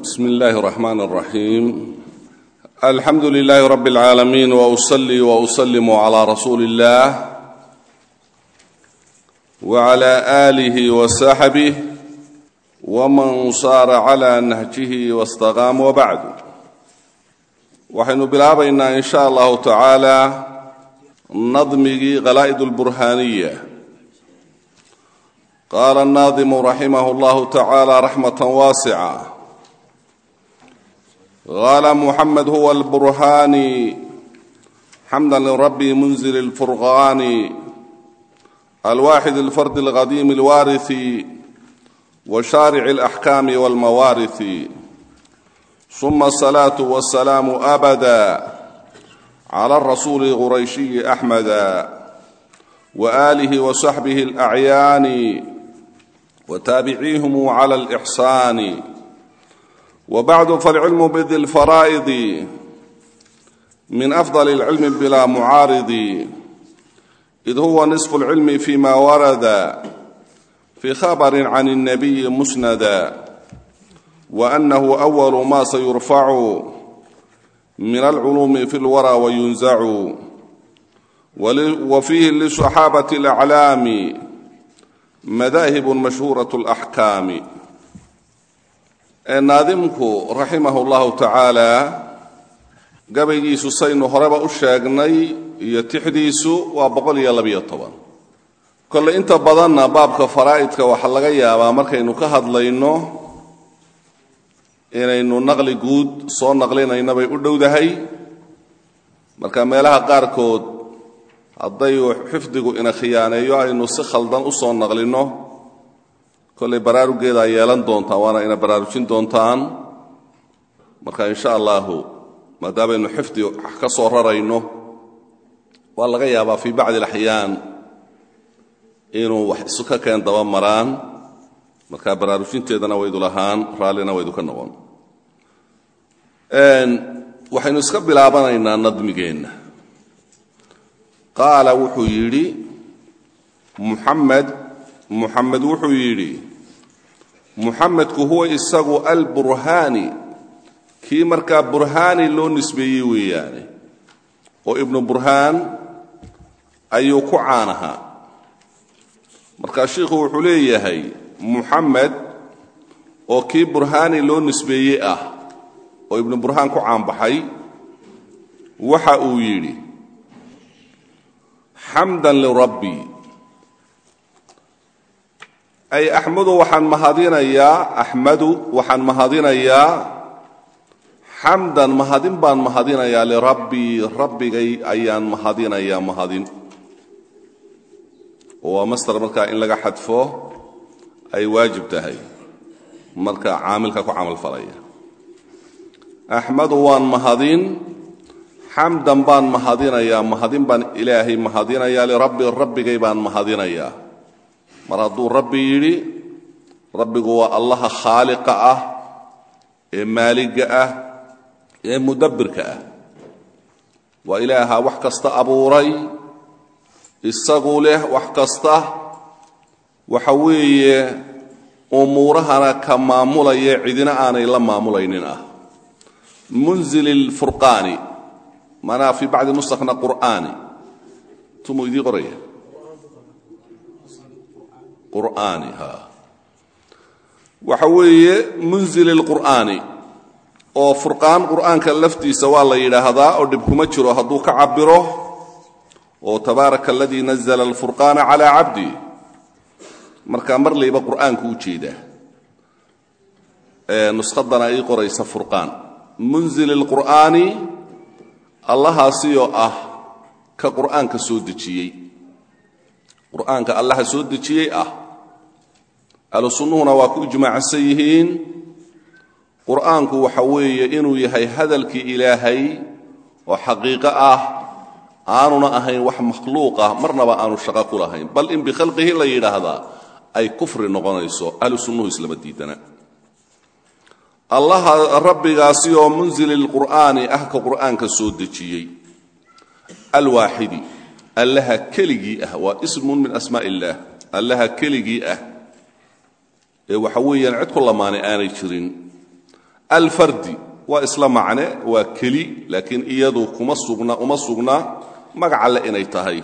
بسم الله الرحمن الرحيم الحمد لله رب العالمين واصلي واسلم على رسول الله وعلى اله وصحبه ومن صار على نهجه واستقام وبعد waxaynu bilaabaynaa in sha allahu tacaala nadmigii qalaa'id اlburhaaniya qaala الnaadimu raximah اllahu tacaala raxmaة waasica qaala muxamed huwa اlburhaani xamda lirabi munzil اlfurqaani alwaaxid اlfardi اlqadiim اlwaariثi وشارع الأحكام والموارث ثم الصلاة والسلام أبدا على الرسول القريشي أحمدا وآله وصحبه الأعيان وتابعيهم على الإحسان وبعد فالعلم بذي الفرائض من أفضل العلم بلا معارض إذ هو نصف العلم فيما ورد في خبر عن النبي مسندا وأنه أول ما سيرفع من العلوم في الورى وينزع وفيه للصحابة الأعلام مذاهب مشهورة الأحكام ناظمك رحمه الله تعالى gabaygiisu saynu horeba u sheegnay iyo tixdiisu waa boqol iyo labiyo toban kolle inta badanna baabka faraa'idka waxaa laga yaabaa markaynu ka hadlayno inaynu naqli guud soo naqlinayna bay u dhowdahay marka meelaha qaarkood hadday xifdigu ina khiyaaneeyo aynu si khaldan u soo naqlinno kollay baraarugeedaa yeelan doontaan waana ina baraarujin doontaan marka insha allahu maadaamaynu xifdi ka soo rarayno waa laga yaabaa fii bacdi alaxyaan inuu wax isu ka keen daba maraan markaa baraarujinteedana waydu lahaan raallina waydu ka noqon waxaynu iska bilaabanaynaa nadmigeenna qaala wuxuu yidhi muxamed muxamed wuxuu yidhi muxamedku huwa isagu alburhaani kii markaa burhaani loo nisbeeyey weeyaane oo ibnu burhaan ayuu ku caanahaa markaa shiikhu wuxuu leeyahay muxamed oo kii burhaani loo nisbeeyey ah oo ibnu burhaan ku caanbaxay waxa uu yidhi xamdan lirabbi ay axmadu waxaan mahadinayaa axmadu waxaan mahadinayaa xamdan mahadin baan mahadinayaa lirabbii rabbigay ayaan mahadinayaa mahadin oo waa master markaa in laga xadfo ay waajib tahay marka caamilka ku camal falaya axmadu waan mahadin xamdan baan mahadinayaa mahadin baan ilaahay mahadinayaa lirabbi rabbigay baan mahadinayaa mar hadduu rabbi yidhi rabbigu waa allaha khaaliqa ah ee maaliga ah ee mudabbirka ah waa ilaaha wax kasta abuuray isagu leh wax kasta waxa weeye umuurahana ka maamulaya cidina aanay la maamulaynin ah munzil اlfurqaani manaa fii bacdi nusakna qur'aani tumuu idii qoraya qur'aani ha waxa weeye munzil اlqur'aani oo furqaan qur'aanka laftiisa waa la yidhaahdaa oo dhib kuma jiro hadduu ka cabiro oo tabaaraka aladii nazla alfurqaana calaa cabdi markaa mar layba qur'aanku u jeedaa nuskadana ii qoraysa furqaan munzil اlqur'aani allahaasiyoo ah ka qur'aanka soo dejiyey qur'aanka allaha soo dejiyey ah ahlu sunnuhuna waa ku ijmaacsan yihiin qur'aanku waxa weeye inuu yahay hadalkii ilaahay oo xaqiiqo ah aanuna ahayn wax makhluuq ah marnaba aanu shaqo ku lahayn bal in bikhalqihi la yidhaahdaa ay kufri noqonayso ahlu sunnuhu islama diidana allaha rabbigaasi oo munzili lqur'aani ah ka qur'aanka soo dejiyey alwaaxidi allaha keligii ah waa ismun min asmaa illaah allaha keligii ah ee waxa weeyaan cid ku lamaanay aanay jirin alfardi waa isla macne waa keli laakiin iyadu kuma sugna uma sugna magac alle inay tahay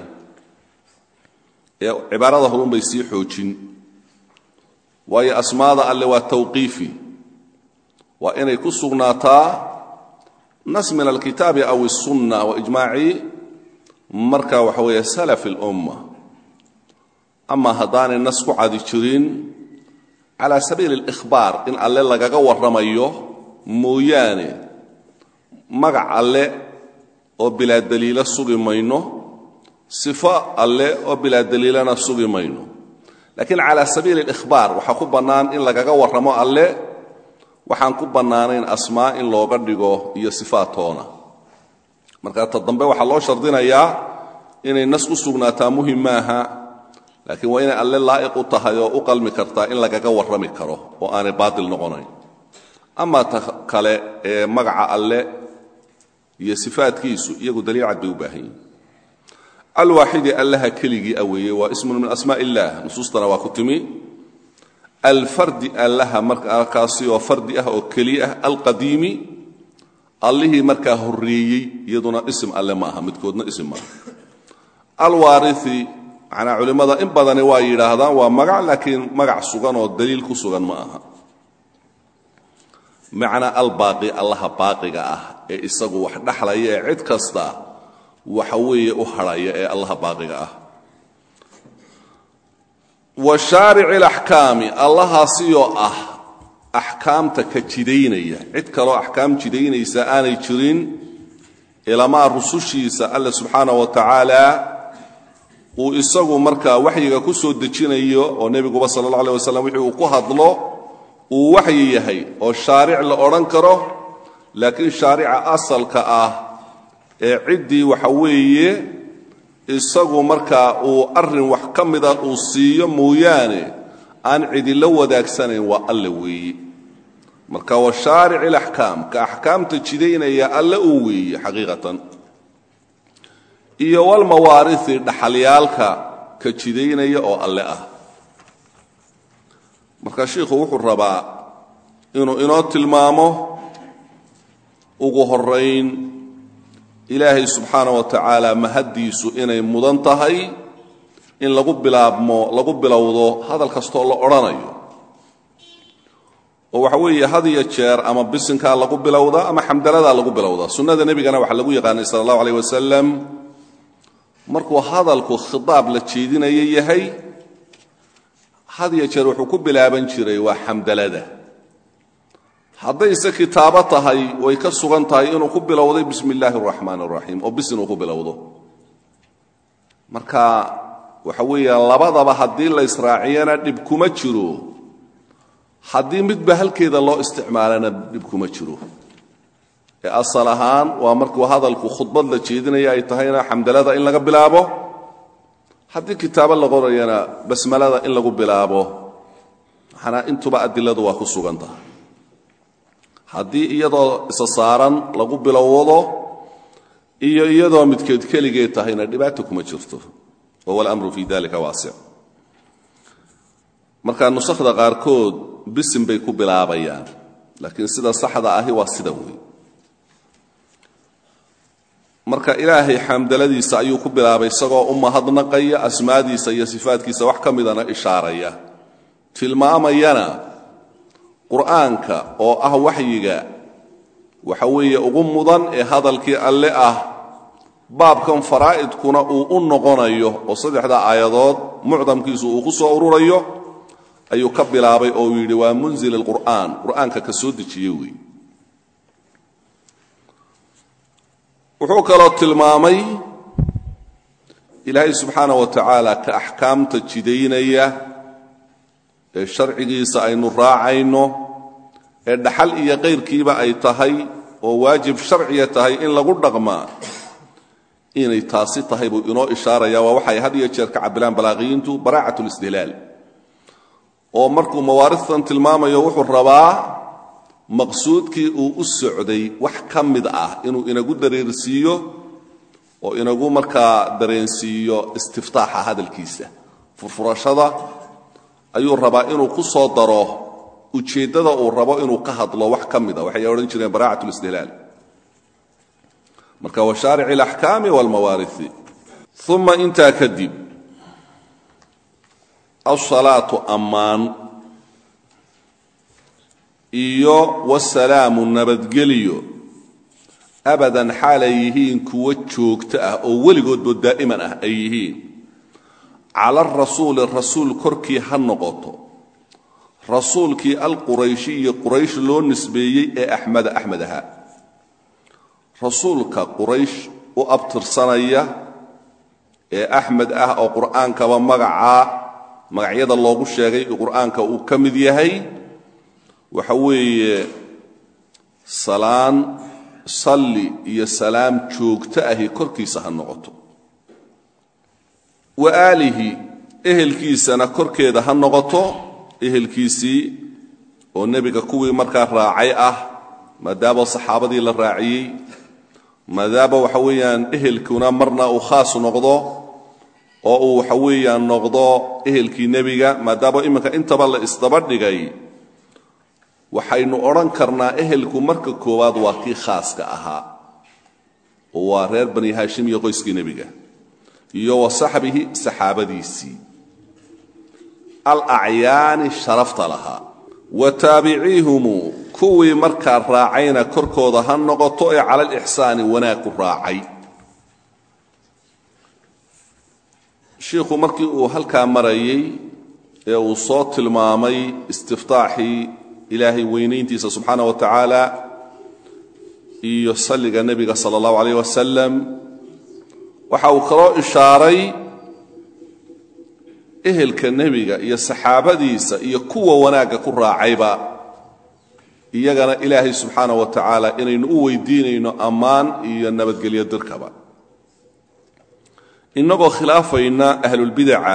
ee cibaarada horunbay sii xoojin waayo asmaada alle waa tawqiifi waa inay ku sugnaataa nas min alkitaabi aw الsunna waijmaaci marka waxa weeye salaf اlumma ama haddaanay nas ku cadi jirin cala sabiili اlإkhbaar in alle lagaga warramayo mooyaane magac alle oo bilaa daliilo sugi mayno sifo alle oo bilaa daliilana sugi mayno laakiin cala sabiili اlإkhbaar waxaa ku bannaan in lagaga warramo alle waxaan ku bannaanayn asmaa in looga dhigo iyo sifaatoona marka ta dambe waxaa loo shardinayaa inay nas u sugnaataa muhim maaha laakiin waa inay alle laa'iq u tahay oo u qalmi kartaa in lagaga warrami karo oo aanay baatil noqonayn ama ta kale ee magaca alle iyo sifaatkiisu iyagu daliil cad bay u baahan yihin alwaaxidi allaha keligii a weeye waa ismun min asmaa illah nusuustana waa ku timi alfardi allaha markaasi oo fardi ah oo keli ah alqadiimi allihii markaa horreeyey iyaduna isim alle ma aha midkoodna isim maaha alwaarii manaa culimmada in badani waa yidhaahdaan waa magac laakiin magac sugan oo daliil ku sugan ma aha macnaa albaaqi allaha baaqiga ah ee isagu wax dhaxlaya ee cid kasta waxa weeye u hadhaya ee allaha baaqiga ah wa shaarici alaxkaami allahaasiyoo ah axkaamta ka jidaynaya cid kaloo axkaam jidaynaysa aanay jirin ilamaa rusushiisa alle subxaana wa tacaala uu isagu markaa waxyiga ku soo dejinayo oo nebiguba sala allah aleh wasalam wixii uu ku hadlo uu waxyi yahay oo shaaric la odhan karo laakiin shaarica asalka ah ee ciddii waxa weeye isagu markaa uu arrin wax ka mida uu siiyo mooyaane aan cidila wadaagsanayn waa alle weeye marka wa shaaric ilaxkaam ka axkaamta jidaynaya alle uu weeye xaqiiqatan iyo walmawaarihi dhaxalyaalka ka jidaynaya oo alle ah marka shiikhu wuxuu rabaa inuu inoo tilmaamo ugu horayn ilaahay subxaana wa tacaala mahaddiisu inay mudan tahay in lagu bilaabmo lagu bilowdo hadal kastoo la odhanayo oo waxa weeye had iyo jeer ama bisinkaa lagu bilowdaa ama xamdaladaa lagu bilowdaa sunnada nebigana waxaa lagu yaqaanay sala allahu aleyh wasalam markuu hadalku khitaab la jeedinayo yahay had iyo jeer wuxuu ku bilaaban jiray waa xamdalada haddayse kitaabo tahay way ka sugan tahay inuu ku bilowday bismi illaahi araxmaan araxiim oo bis inuu ku bilowdo marka waxa weeyaan labadaba haddii la israaciyana dhib kuma jiro haddii midba halkeeda loo isticmaalana dhib kuma jiro ee asal ahaan waa markuu hadalku khudbad la jeedinaya ay tahayna xamdalada in laga bilaabo haddii kitaabo la qorayana basmalada in lagu bilaabo maxanaa intuba adiladu waa ku sugan tahay haddii iyadoo isa saaran lagu bilowdo iyo iyadoo midkeed keligeed tahayna dhibaato kuma jirto wahuwa alamru fii dalika waasic marka nusakhda qaarkood bisin bay ku bilaabayaan laakiin sida saxda ahi waa sida wey marka ilaahay xamdaladiisa ayuu ku bilaabay isagoo u mahadnaqaya asmaadiisa iyo sifaadkiisa wax ka midana ishaaraya tilmaamayana qur'aanka oo ah waxyiga waxa weeye ugu mudan ee hadalkii alle ah baabkan faraa'idkuna uu u noqonayo oo saddexda aayadood mucdamkiisu uu ku soo ururayo ayuu ka bilaabay oo uu yidhi waa munzil alqur'aan qur'aanka ka soo dejiye weeye wuxuu kaloo tilmaamay ilaahay subxaana wa tacaala ka axkaamta jidaynaya ee sharcigiisa aynu raacayno ee dhaxal iyo kayrkiiba ay tahay oo waajib sharciya tahay in lagu dhaqmaa inay taasi tahay buu inoo ishaaraya waa waxay had iyo jeer ka cabilaan balaaqiyiintu baraacat listihlaal oo markuu mawaaristan tilmaamayo wuxuu rabaa maqsuudkii uu u socday wax ka mid ah inuu inagu dareersiiyo oo inagu markaa dareensiiyo istiftaaxa hadalkiisa furfurashada ayuu rabaa inuu ku soo daro ujeeddada uu rabo inuu ka hadlo wax ka mida waxay odhan jireen baraacat listihlaal marka wa shaarici alaxkaami walmawaariثi uma intaa kadib alsalaatu ammaan iyo wasalaamu nabadgelyo abadan xaalay yihiin kuwo joogto ah oo weligoodba daa'iman ah ay yihiin cala arasuuli rasuul korkii ha noqoto rasuulkii alqurayshiyi quraysh loo nisbeeyey ee axmeda axmed ahaa rasuulka quraysh u abtirsanaya ee axmed ah oo qur'aankaba magacaa magacyada loogu sheegay qur'aanka uu ka mid yahay waxa weeye salaan salli iyo salaam joogto ahi korkiisa ha noqoto wa aalihi ehelkiisana korkeeda ha noqoto ehelkiisii oo nebiga kuwii markaa raacay ah maadaama saxaabadii la raaciyey maadaama waxa weeyaan ehelkuna marna uu khaas noqdo oo uu waxa weeyaan noqdo ehelkii nebiga maadaama iminka intaba la isdaba dhigay waxaynu odhan karnaa ehelku marka koowaad waa kii khaaska ahaa oo waa reer bani haashim iyo qoyskii nebiga iyo wa saxbihi saxaabadiisii alacyaani sharafta lahaa wa taabiciihumu kuwii markaa raacayna korkooda ha noqoto ee cala alixsaani wanaag ku raacay shiikhu markii uu halkaa marayey ee uu soo tilmaamay istiftaaxii ilaahay weynayntiisa subxaana wa tacaala iyo salliga nebiga sala allahu calayh wasalam waxa uu kaloo ishaaray ehelka nebiga iyo saxaabadiisa iyo kuwa wanaagga ku raacayba iyagana ilaahay subxaana wa tacaala inaynu u weydiinayno ammaan iyo nabadgelyo dirkaba innagoo khilaafayna ahlulbidaca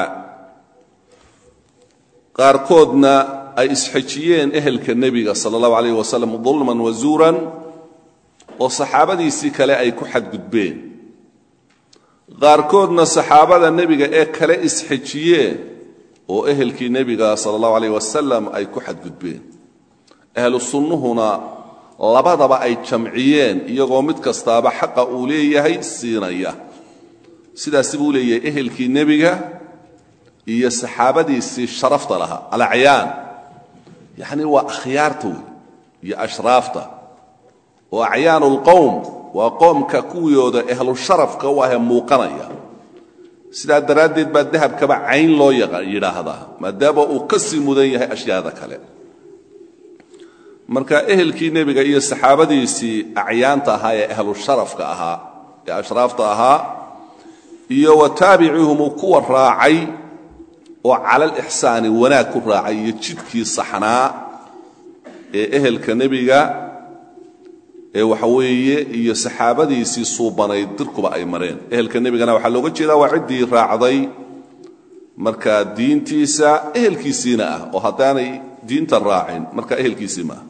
qaarkoodna ay isxejiyeen ehelka nebiga sala allahu calayh wasalam dulman wa zuuran oo saxaabadiisii kale ay ku xadgudbeen qaarkoodna saxaabada nebiga ee kale isxejiyeen oo ehelkii nebiga sala allahu calayh wasalam ay ku xadgudbeen ahlu sunnuhuna labadaba ay jamciyeen iyagoo mid kastaaba xaqa uu leeyahay siinaya sidaasi buu leeyahay ehelkii nebiga iyo saxaabadiisii sharafta lahaa alacyaan yacni waa akhyaarta wey iyo ashraafta oo acyaanu lqowm waa qoomka kuwiyooda ehlu sharafka u ahee muuqanaya sidaa daraaddeed baa dahabkaba cayn loo yidhaahdaa maadaama uu ka sii mudan yahay ashyaada kale marka ehelkii nebiga iyo saxaabadiisii acyaanta ahaa ee ahlu sharafka ahaa ee ashraafta ahaa iyo wa taabicihumu kuwa raacay oo cala alixsaani wanaag ku raacay iyo jidkii saxnaa ee ehelka nebiga ee waxa weeye iyo saxaabadiisii suubanayd dirkuba ay mareen ehelka nebigana waxaa looga jeedaa waa ciddii raacday markaa diintiisa ehelkiisiina ah oo haddaanay diinta raacin markaa ehelkiisii maaha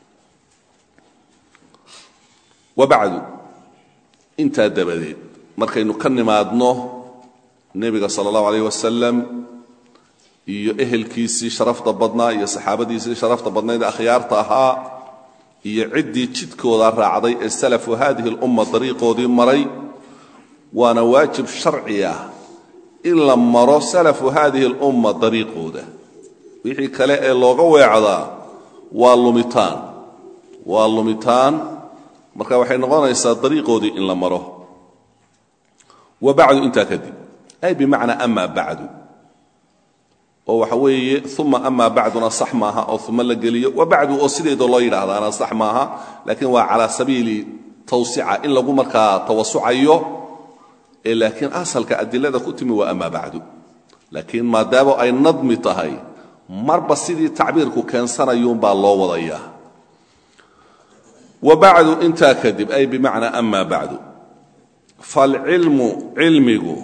wa bacdu intaa dabadeed markaynu ka nimaadno nebiga sala allahu alayh wasalam iyo ehelkiisii sharafta badnaa iyo saxaabadiisii sharafta badnayd ee akhyaarta ahaa iyo ciddii jidkooda raacday ee salafu haadihi alumma dariiqoodii maray waana waajib sharci ah in la maro salafu haadihi alumma dariiqooda wixii kale ee looga weecdaa waa lumitaan waa lumitaan marka waxay noqonaysaa dariiqoodii in la maro wa bacdu intaa kadib ay bimacnaa amaa bacdu oo waxa weeye uma amaa bacduna sax maaha oo uma la geliyo wa bacdu oo sideeda loo yidhaahdaana sax maaha laakiin waa calaa sabiili tawsica in lagu markaa tawasucayo ee laakiin asalka adilada ku timi waa amaa bacdu laakiin maadaama ay nadmi tahay marba sidii tacbiirku keensanayuunbaa loo wadayaa wa bacdu intaa kadib ay bimacnaa amaa bacdu falcilmu cilmigu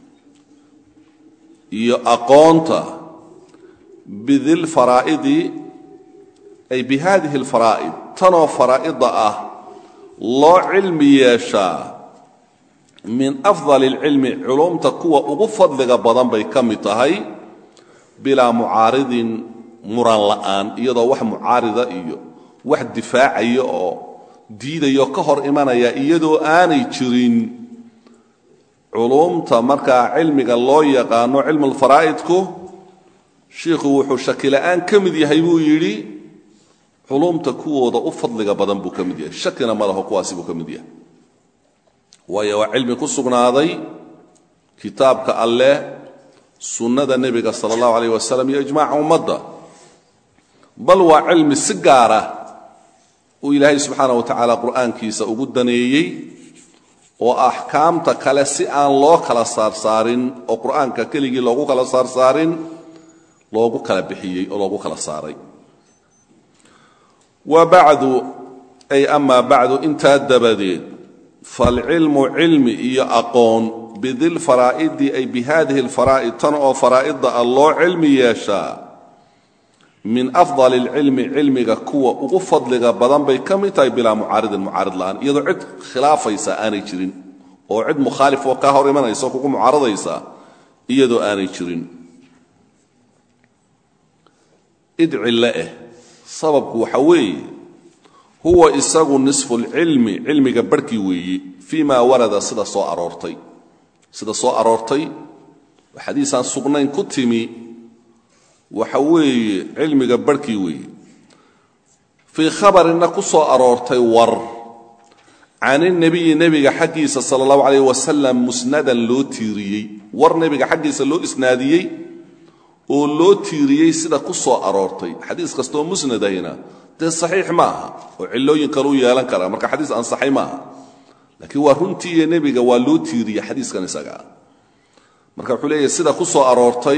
iyo aqoonta bidilfaraa'idi ay bi haadihi alfaraa'id tanoo faraa'ida ah loo cilmi yeeshaa min afdali alcilmi culumta kuwa ugu fadliga badan bay ka mid tahay bilaa mucaaridin muran la'aan iyadoo wax mucaarida iyo wax difaacaya oo diidayo ka hor imanaya iyadoo aanay jirin culumta markaa cilmiga loo yaqaano cilmulfaraa'idku shiikhu wuxuu shakila'aan ka mid yahay buu yidhi culumta kuwooda u fadliga badan buu ka mid yahay shakina ma laho kuwaasi buu ka mid yahay waayo waa cilmi ku sugnaaday kitaabka alleh sunnada nebiga sala allahu alayh wasalam iyo ijmaaca ummadda bal waa cilmi si gaara uu ilaahay subxaana wa tacaala qur'aankiisa ugu daneeyey oo axkaamta kale si aan loo kala saarsaarin oo qur'aanka keligii loogu kala saarsaarin loogu kala bixiyey oo loogu kala saaray wa bacdu ay amaa bacdu intaa dabadeed falcilmu cilmi iyo aqoon bidilfaraa'idi ay bihadihi alfaraa'id tan oo faraa'idda ah loo cilmi yeeshaa min afdal alcilmi cilmiga kuwa ugu fadliga badan bay ka mid tahay bilaa mucaaridin mucaarid la'aan iyadoo cid khilaafaysa aanay jirin oo cid mukhaalif oo kaa hor imanaysa oo kugu mucaaradaysa iyadoo aanay jirin idcille eh sababku waxa weeye huwa isagu nisfu lcilmi cilmiga barhkii weeyi fii ma warada sida soo aroortay sida soo aroortay oo xadiisaan sugnayn ku timi waxa weeye cilmiga barhkii weeye fii khabarinna ku soo aroortay war can inabiyi nebiga xaggiisa sala allahu calayh wasalam musnadan loo tiiriyey war nebiga xaggiisa loo isnaadiyey oo loo tiiriyey sida ku soo aroortay xadiis kastooo musnadahina dee saxiix ma aha oo cillooyin kaleu yeelan karaa marka xadiis ansaxay maaha laakiin waa runtii iyo nebiga waa loo tiiriyey xadiiskan isagaa marka wuxuu leeyahy sida ku soo aroortay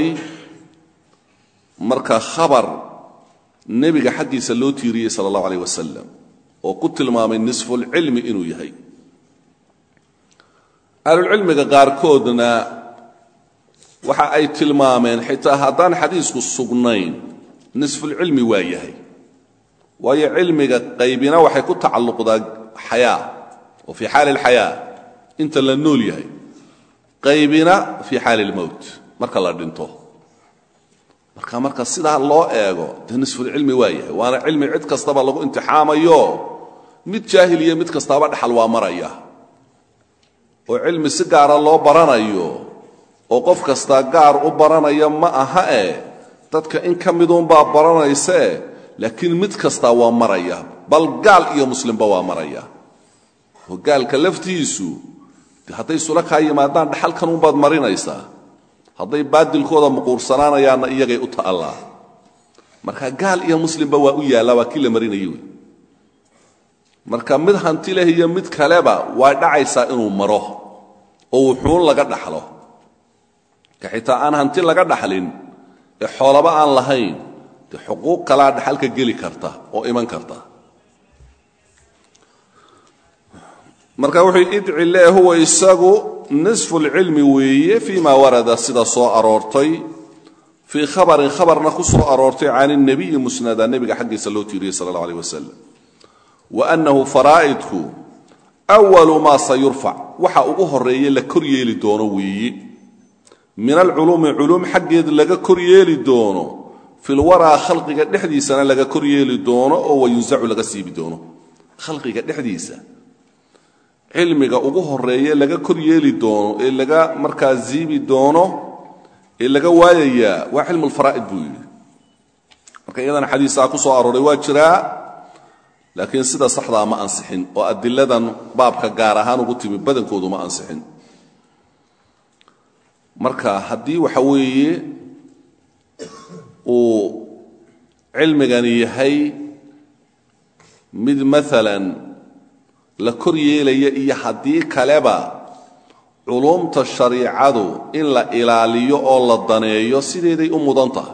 marka khabar nebiga xaggiisa loo tiiriyey sala allahu alayh wasalam oo ku tilmaamay nisfulcilmi inuu yahay ahlulcilmiga qaarkoodna waxa ay tilmaameen xitaa haddaan xadiisku sugnayn nisfulcilmi waa yahay waayo cilmiga qaybina waxay ku tacalluqdaa xayaa oo fii xaali alxayaa inta la nool yahay qaybina fii xaali almowt marka la dhinto marka marka sidaa loo eego dee nisfulcilmi waa yahay waana cilmi cid kastaba lagu imtixaamayo mid jaahil iyo mid kastaaba dhaxal waa maraya oo cilmi si gaara loo baranayo oo qof kastaa gaar u baranaya ma aha e dadka in ka miduunbaa baranaysee laakiin mid kastaa waa maraya bal gaal iyo muslimba waa maraya oo gaalka laftiisu de hadday sula kaa yimaadaan dhaxalkanunbaad marinaysaa hadday baadilkooda muquursanaanayaanna iyagay u ta'allaa marka gaal iyo muslimba waa u yaallaa waa kii la marinayay wey marka mid hanti leh iyo mid kaleba waa dhacaysaa inuu maro oo wuxuun laga dhaxlo ka xitaa aan hanti laga dhaxlin ee xoolaba aan lahayn dee xuquuq kalaa dhaxalka geli karta oo iman karta marka wuxuu idci lee huwa isagu nisfu lcilmi weeye fii ma warada sida soo aroortay fii khabarin khabarna ku soo aroortay can اnebiyi musnada nebiga xaggiisa loo tiiriyey sala اllah alيh wasalam wa annahu faraa'idku أwalu maa sayurfac waxa ugu horeeye la kor yeeli doono weeye min alculuumi culuum xaggeed laga kor yeeli doono filwaraa khalqiga dhexdiisana laga kor yeeli doono oo wayunsacu laga siibi doono khalqiga dhexdiisa cilmiga ugu horeeye laga kor yeeli doono ee laga markaa siibi doono ee laga waayayaa waa cilmu lfaraa'id buu yidhi marka iyadana xadiisaa ku soo arooray waa jiraa laakiin sida saxdaa ma ansixin oo adiladan baabka gaar ahaan ugu timi badankoodu ma ansixin marka haddii waxa weeye uu cilmigani yahay mid maalan la kor yeelaya iyo haddii kaleba culumta shariicadu in la ilaaliyo oo la daneeyo sideeday u mudan tahay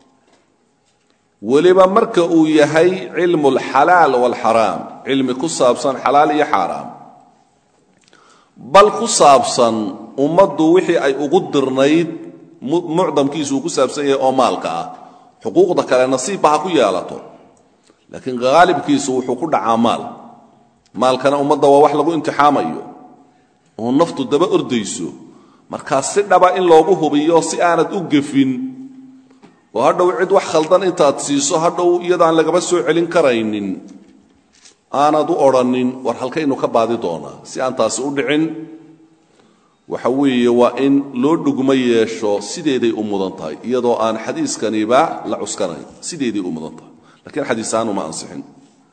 weliba marka uu yahay cilmu alxalaal waalxaraam cilmi ku saabsan xalaal iyo xaaraam bal ku saabsan ummaddu wixii ay ugu dirnayd mucdamkiisu uu ku saabsan yahay oo maalka ah xuquuqda kale nasiibba ha ku yeelato laakiin haalibkiisu wuxuu ku dhacaa maal maalkana ummadda waa wax lagu imtixaamayo oo naftu daba ordayso markaa si dhaba in loogu hubiyo si aanad u gefin oo hadhow cid wax khaldan intaad siiso hadhow iyadaan lagaba soo celin karaynin aanad u odrhanin war halkaynu ka baadi doonaa si aan taasi u dhicin waxa weeye waa in loo dhugmo yeesho sideeday u mudan tahay iyadoo aan xadiiskaniba la cuskanayn sideeday u mudan tahay lakiin xadiisaanu ma ansixin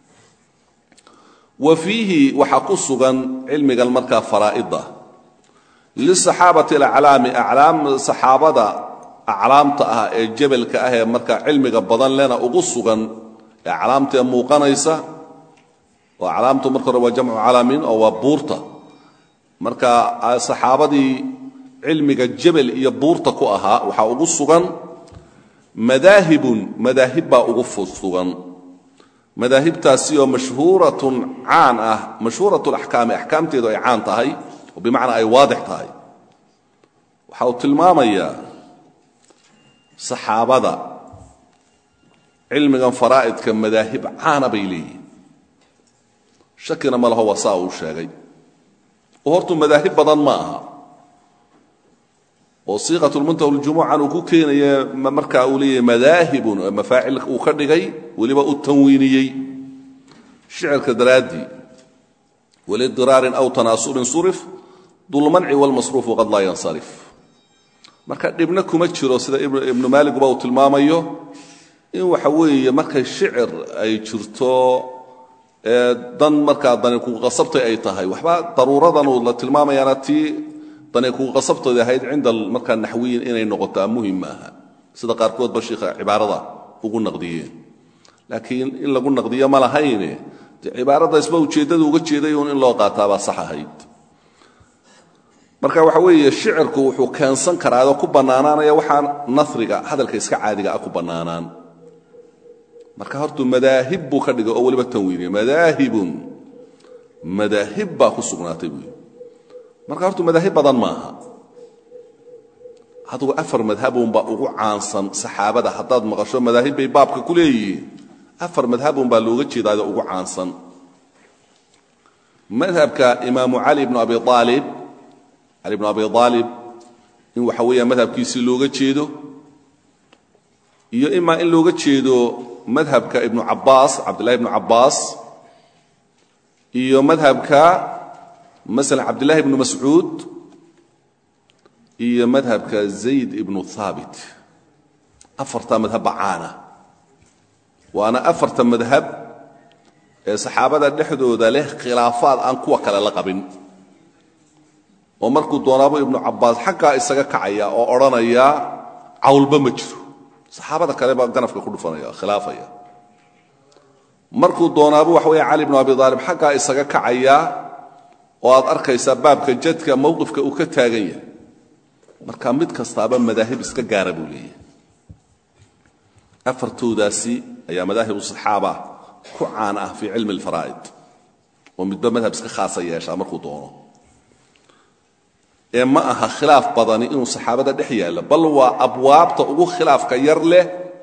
wa fiihi waxaa ku sugan cilmigan markaa faraa'ida lisaxaabati alaclaami aclaam saxaabada aclaamta ah ee jebelka ah ee markaa cilmiga badan lena ugu sugan ee aclaamtaee muuqanaysa oo aclaamtu marka hore waa jamcu calamin oo waa buurta marka saxaabadii cilmiga jebel iyo buurta ku ahaa waxaa ugu sugan madaahibun madaahib baa ugu sugan madaahibtaasi oo mashhuuratun caan ah mashhuurat laxkaami axkaamteedu ay caan tahay oo bimacnaa ay waadix tahay waxa uu tilmaamayaa saxaabada cilmigan faraa'idka madaahib caana bay leeyihin shakina ma laho waa saa uu sheegay oo hortuu madaahib badan ma aha oo siiqatulmuntaha ljumucan uu ku keenaya markaa uu leeyahay madaahibun mafaacil uu ka dhigay weliba u tanwiiniyey shicirka daraaddii walidiraarin aw tanaasurin surif dulmanci walmasruufu qad laa yansarif marka dhibna kuma jiro sida ibnu maaliguba uu tilmaamayo in waxa weeye markay shicir ay jirto dan markaa dani kuqasabtay ay tahay waxba daruuradan la tilmaamayaana tii dani kuqasabtooda ahayd cinda markaa naxwiyin inay noqotaa muhim maaha sida qaarkoodba shiikha cibaarada ugu naqdiyeen laakiin in lagu naqdiyo ma lahayne de cibaarada isba ujeeddada uga jeeday un in loo qaataabaa sax ahayd marka waxa weeye shicirku wuxuu keensan karaa adoo ku bannaanaanaya waxaa nasriga hadalka iska caadiga ah ku bannaanaan marka hortuu madaahib buu ka dhigay oo weliba tanwiiniya madaahibun madaahib baa ku sugnaatay buu marka hortuu madaahib badan maaha adugu afar madhabunbaa ugu caansan saxaabada haddaad maqasho madaahib bay baabka ku leeyihiin afar madhabunbaa looga jeedaado ugu caansan madhabka imaamu cali bnu abi aalib cali bnu abi aalib in waxa weeya madhabkiisii looga jeedo iyo imaa in looga jeedo madhabka ibnu cabbaas cabdillahi ibnu cabbaas iyo madhabka masalan cabdillahi ibnu mascuud iyo madhabka zayd ibnu haabit afartaa madhabba caana waana afarta madhab ee saxaabada dhexdooda leh khilaafaad aan kuwa kale la qabin oo markuu doonaabo ibnu cabbaas xaggaa isaga kacaya oo odhanaya cawlba ma jiro saxaabada kale baa ganafka ku dhufanaya khilaafaya markuu doonaabo waxa weeye cali bnu abi aalib xaggaa isaga kacaya oo aad arkaysaa baabka jadka mowqifka uu ka taagan yahay marka mid kastaaba madaahib iska gaara buu leeyahay afartoodaasi ayaa madaahibu saxaaba ku caan ah fii cilmi alfaraa'id oo midba madhab iska khaasa yeeshaa markuu doono ee ma aha khilaaf badani inuu saxaabada dhex yaallo bal waa abwaabta ugu khilaafka yar leh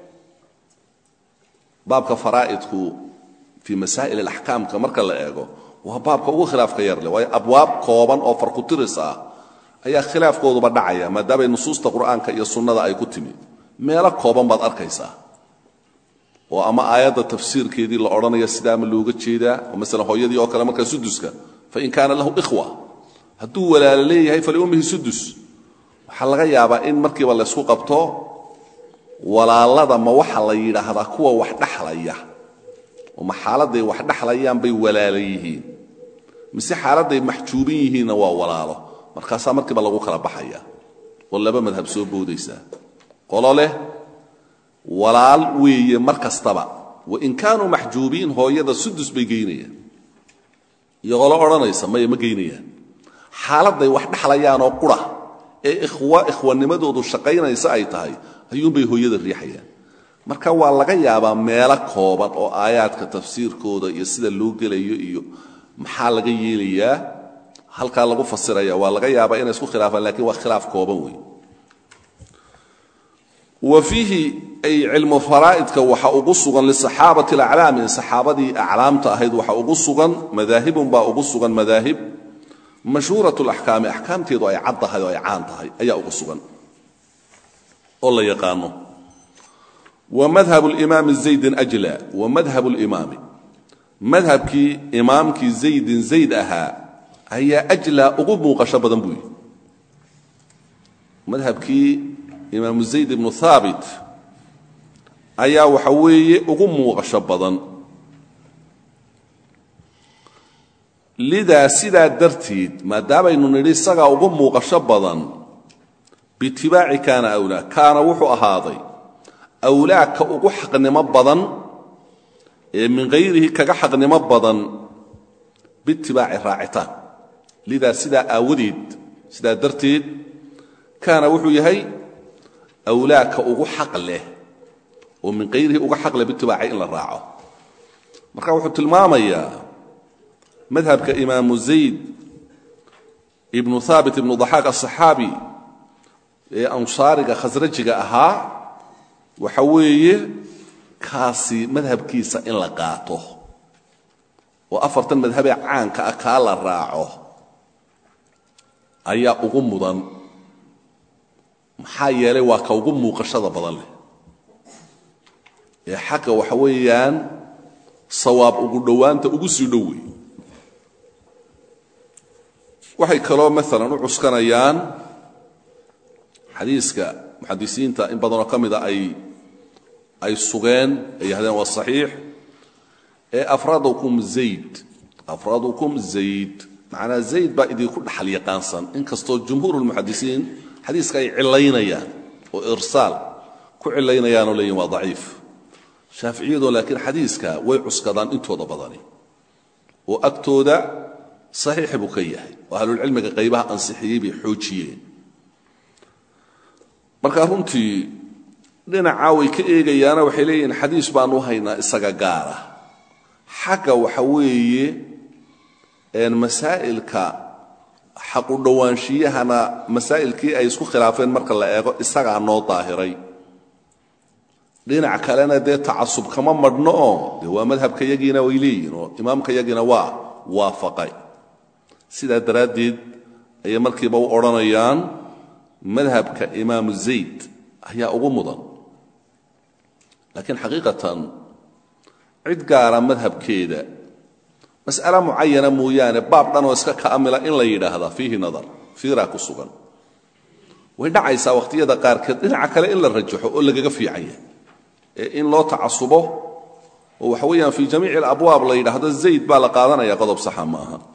baabka faraa'idku fii masaa'il alaxkaamka marka la eego waa baabka ugu khilaafka yar leh waayo abwaab kooban oo farkutiris ah ayaa khilaafkooduba dhacaya maadaamay nusuusta qur'aanka iyo sunnada ay ku timi meelo kooban baad arkaysaa oo ama aayadda tafsiirkeedii la odhanaya sidaama looga jeedaa oo masalan hooyadii oo kale markaa suduska fain kaana lahu ikhwa hadduu walaalo leeyahay faliummihi sudus waxaa laga yaabaa in markiiba laysku qabto walaalada ma waxa la yidhaahdaa kuwa wax dhaxlaya oo ma xaaladday wax dhaxlayaan bay walaala yihiin mise xaaladday maxjuubin yihiinna waa walaalo markaasaa markiiba lagu kala baxaya oo laba madhab soo boodaysaa qolo leh walaal weeye mar kastaba wain kaanuu maxjuubiin hooyada sudus bay geynayaan iyo qolo odhanaysa maya ma geynayaan xaaladday wax dhexlayaanoo qura ee ikhwa ikhwanimadoodu shaqaynaysa ay tahay ayuunbay hooyada riixayaan marka waa laga yaabaa meelo kooban oo aayaadka tafsiirkooda iyo sida loo gelayo iyo maxaa laga yeelayaa halkaa lagu fasiraya waa laga yaabaa inay isku khilaafaan lakiin waa khilaaf kooban wey wa fiihi ay cilmu faraa'idka waxa ugu sugan lisaxaabati alaclaami saxaabadii aclaamta ahayd waxa ugu sugan madaahibun baa ugu sugan madaahib mashhuurat laxkaami axkaamteedu ay cad tahay oo ay caan tahay ayaa ugu sugan oo la yaqaano wa madhab limaami zaydin ajla wa madhab limaami madhabkii imaamkii zaydin zayd ahaa ayaa ajlaa ugu muuqasho badan buu yihi madhabkii imaamu zayd ibnu haabit ayaa waxa weeye ugu muuqasho badan lidaa sidaa darteed maadaamaynu nidhi isagaa ugu muuqasho badan biitibaaci kaana awlaa kaana wuxuu ahaaday awlaa ka ugu xaqnimo badan ee min hayrihi kaga xaqnimo badan biitibaaci raacitaan lidaa sidaa aawadeed sidaa darteed kaana wuxuu yahay awlaa ka ugu xaq leh oo min hayrihi uga xaq leh biitibaaci in la raaco marka wuxuu tilmaamayaa madhabka imaamu zayd ibnu haabit ibnu daxaaq aلصaxaabi ee ansaariga khasrajiga ahaa waxa weeye kaasi madhabkiisa in la qaato oo afartan madhabee caanka ah kaa la raaco ayaa ugu mudan maxaa yeelay waa ka ugu muuqashada badan leh ee xagga waxa weeyaan sawaab ugu dhowaanta ugu sii dhow wey waxay kaloo maalan u cuskanayaan xadiiska muxadisiinta in badanoo ka mida ay ay sugeen ay yahdeen waa saxiix ee afradukum zayd afradukum zayd macnaa zayd baa idinku dhaxal yaqaansan inkastoo jumhuur lmuxadisiin xadiiska ay cilaynayaan oo irsaal ku cilaynayaanoo leeyihin waa daciif shaaficiyadoo laakiin xadiiska way cuskadaan intooda badani oo agtooda saxiix buu ka yahay oo ahlulcilmiga qaybaha ansixiyey bay xoojiyeen marka runtii dhinacaa way ka eegayaana waxay leeyihiin xadiis baanu haynaa isaga gaara xagga waxa weeye masaa'ilka xaqu dhowaanshiyahana masaa'ilkii ay isku khilaafeen marka la eego isagaa noo daahiray dhinac kalena dee tacasub kama madhno oo dee waa madhabka yagiina way leeyihin oo imaamka yagiina waa waafaqay sidaa daraaddeed ayay markiiba u odhanayaan madhabka imaamu zayd ayaa ugu mudan laakiin xaqiiqatan cid gaara madhabkeeda mas'ale mucayana mooyaane baab dhanoo iska kaamila in la yidhaahdaa fiihi nadar fiiraa ku sugan way dhacaysaa wakhtiyada qaarkeed dhinaca kale in la rajaxo oo lagaga fiican yahay ee in loo tacasubo oo waxa weeyaan fii jamiici alabwaab la yidhaahdo zayd baa la qaadanaya qodob saxa ma aha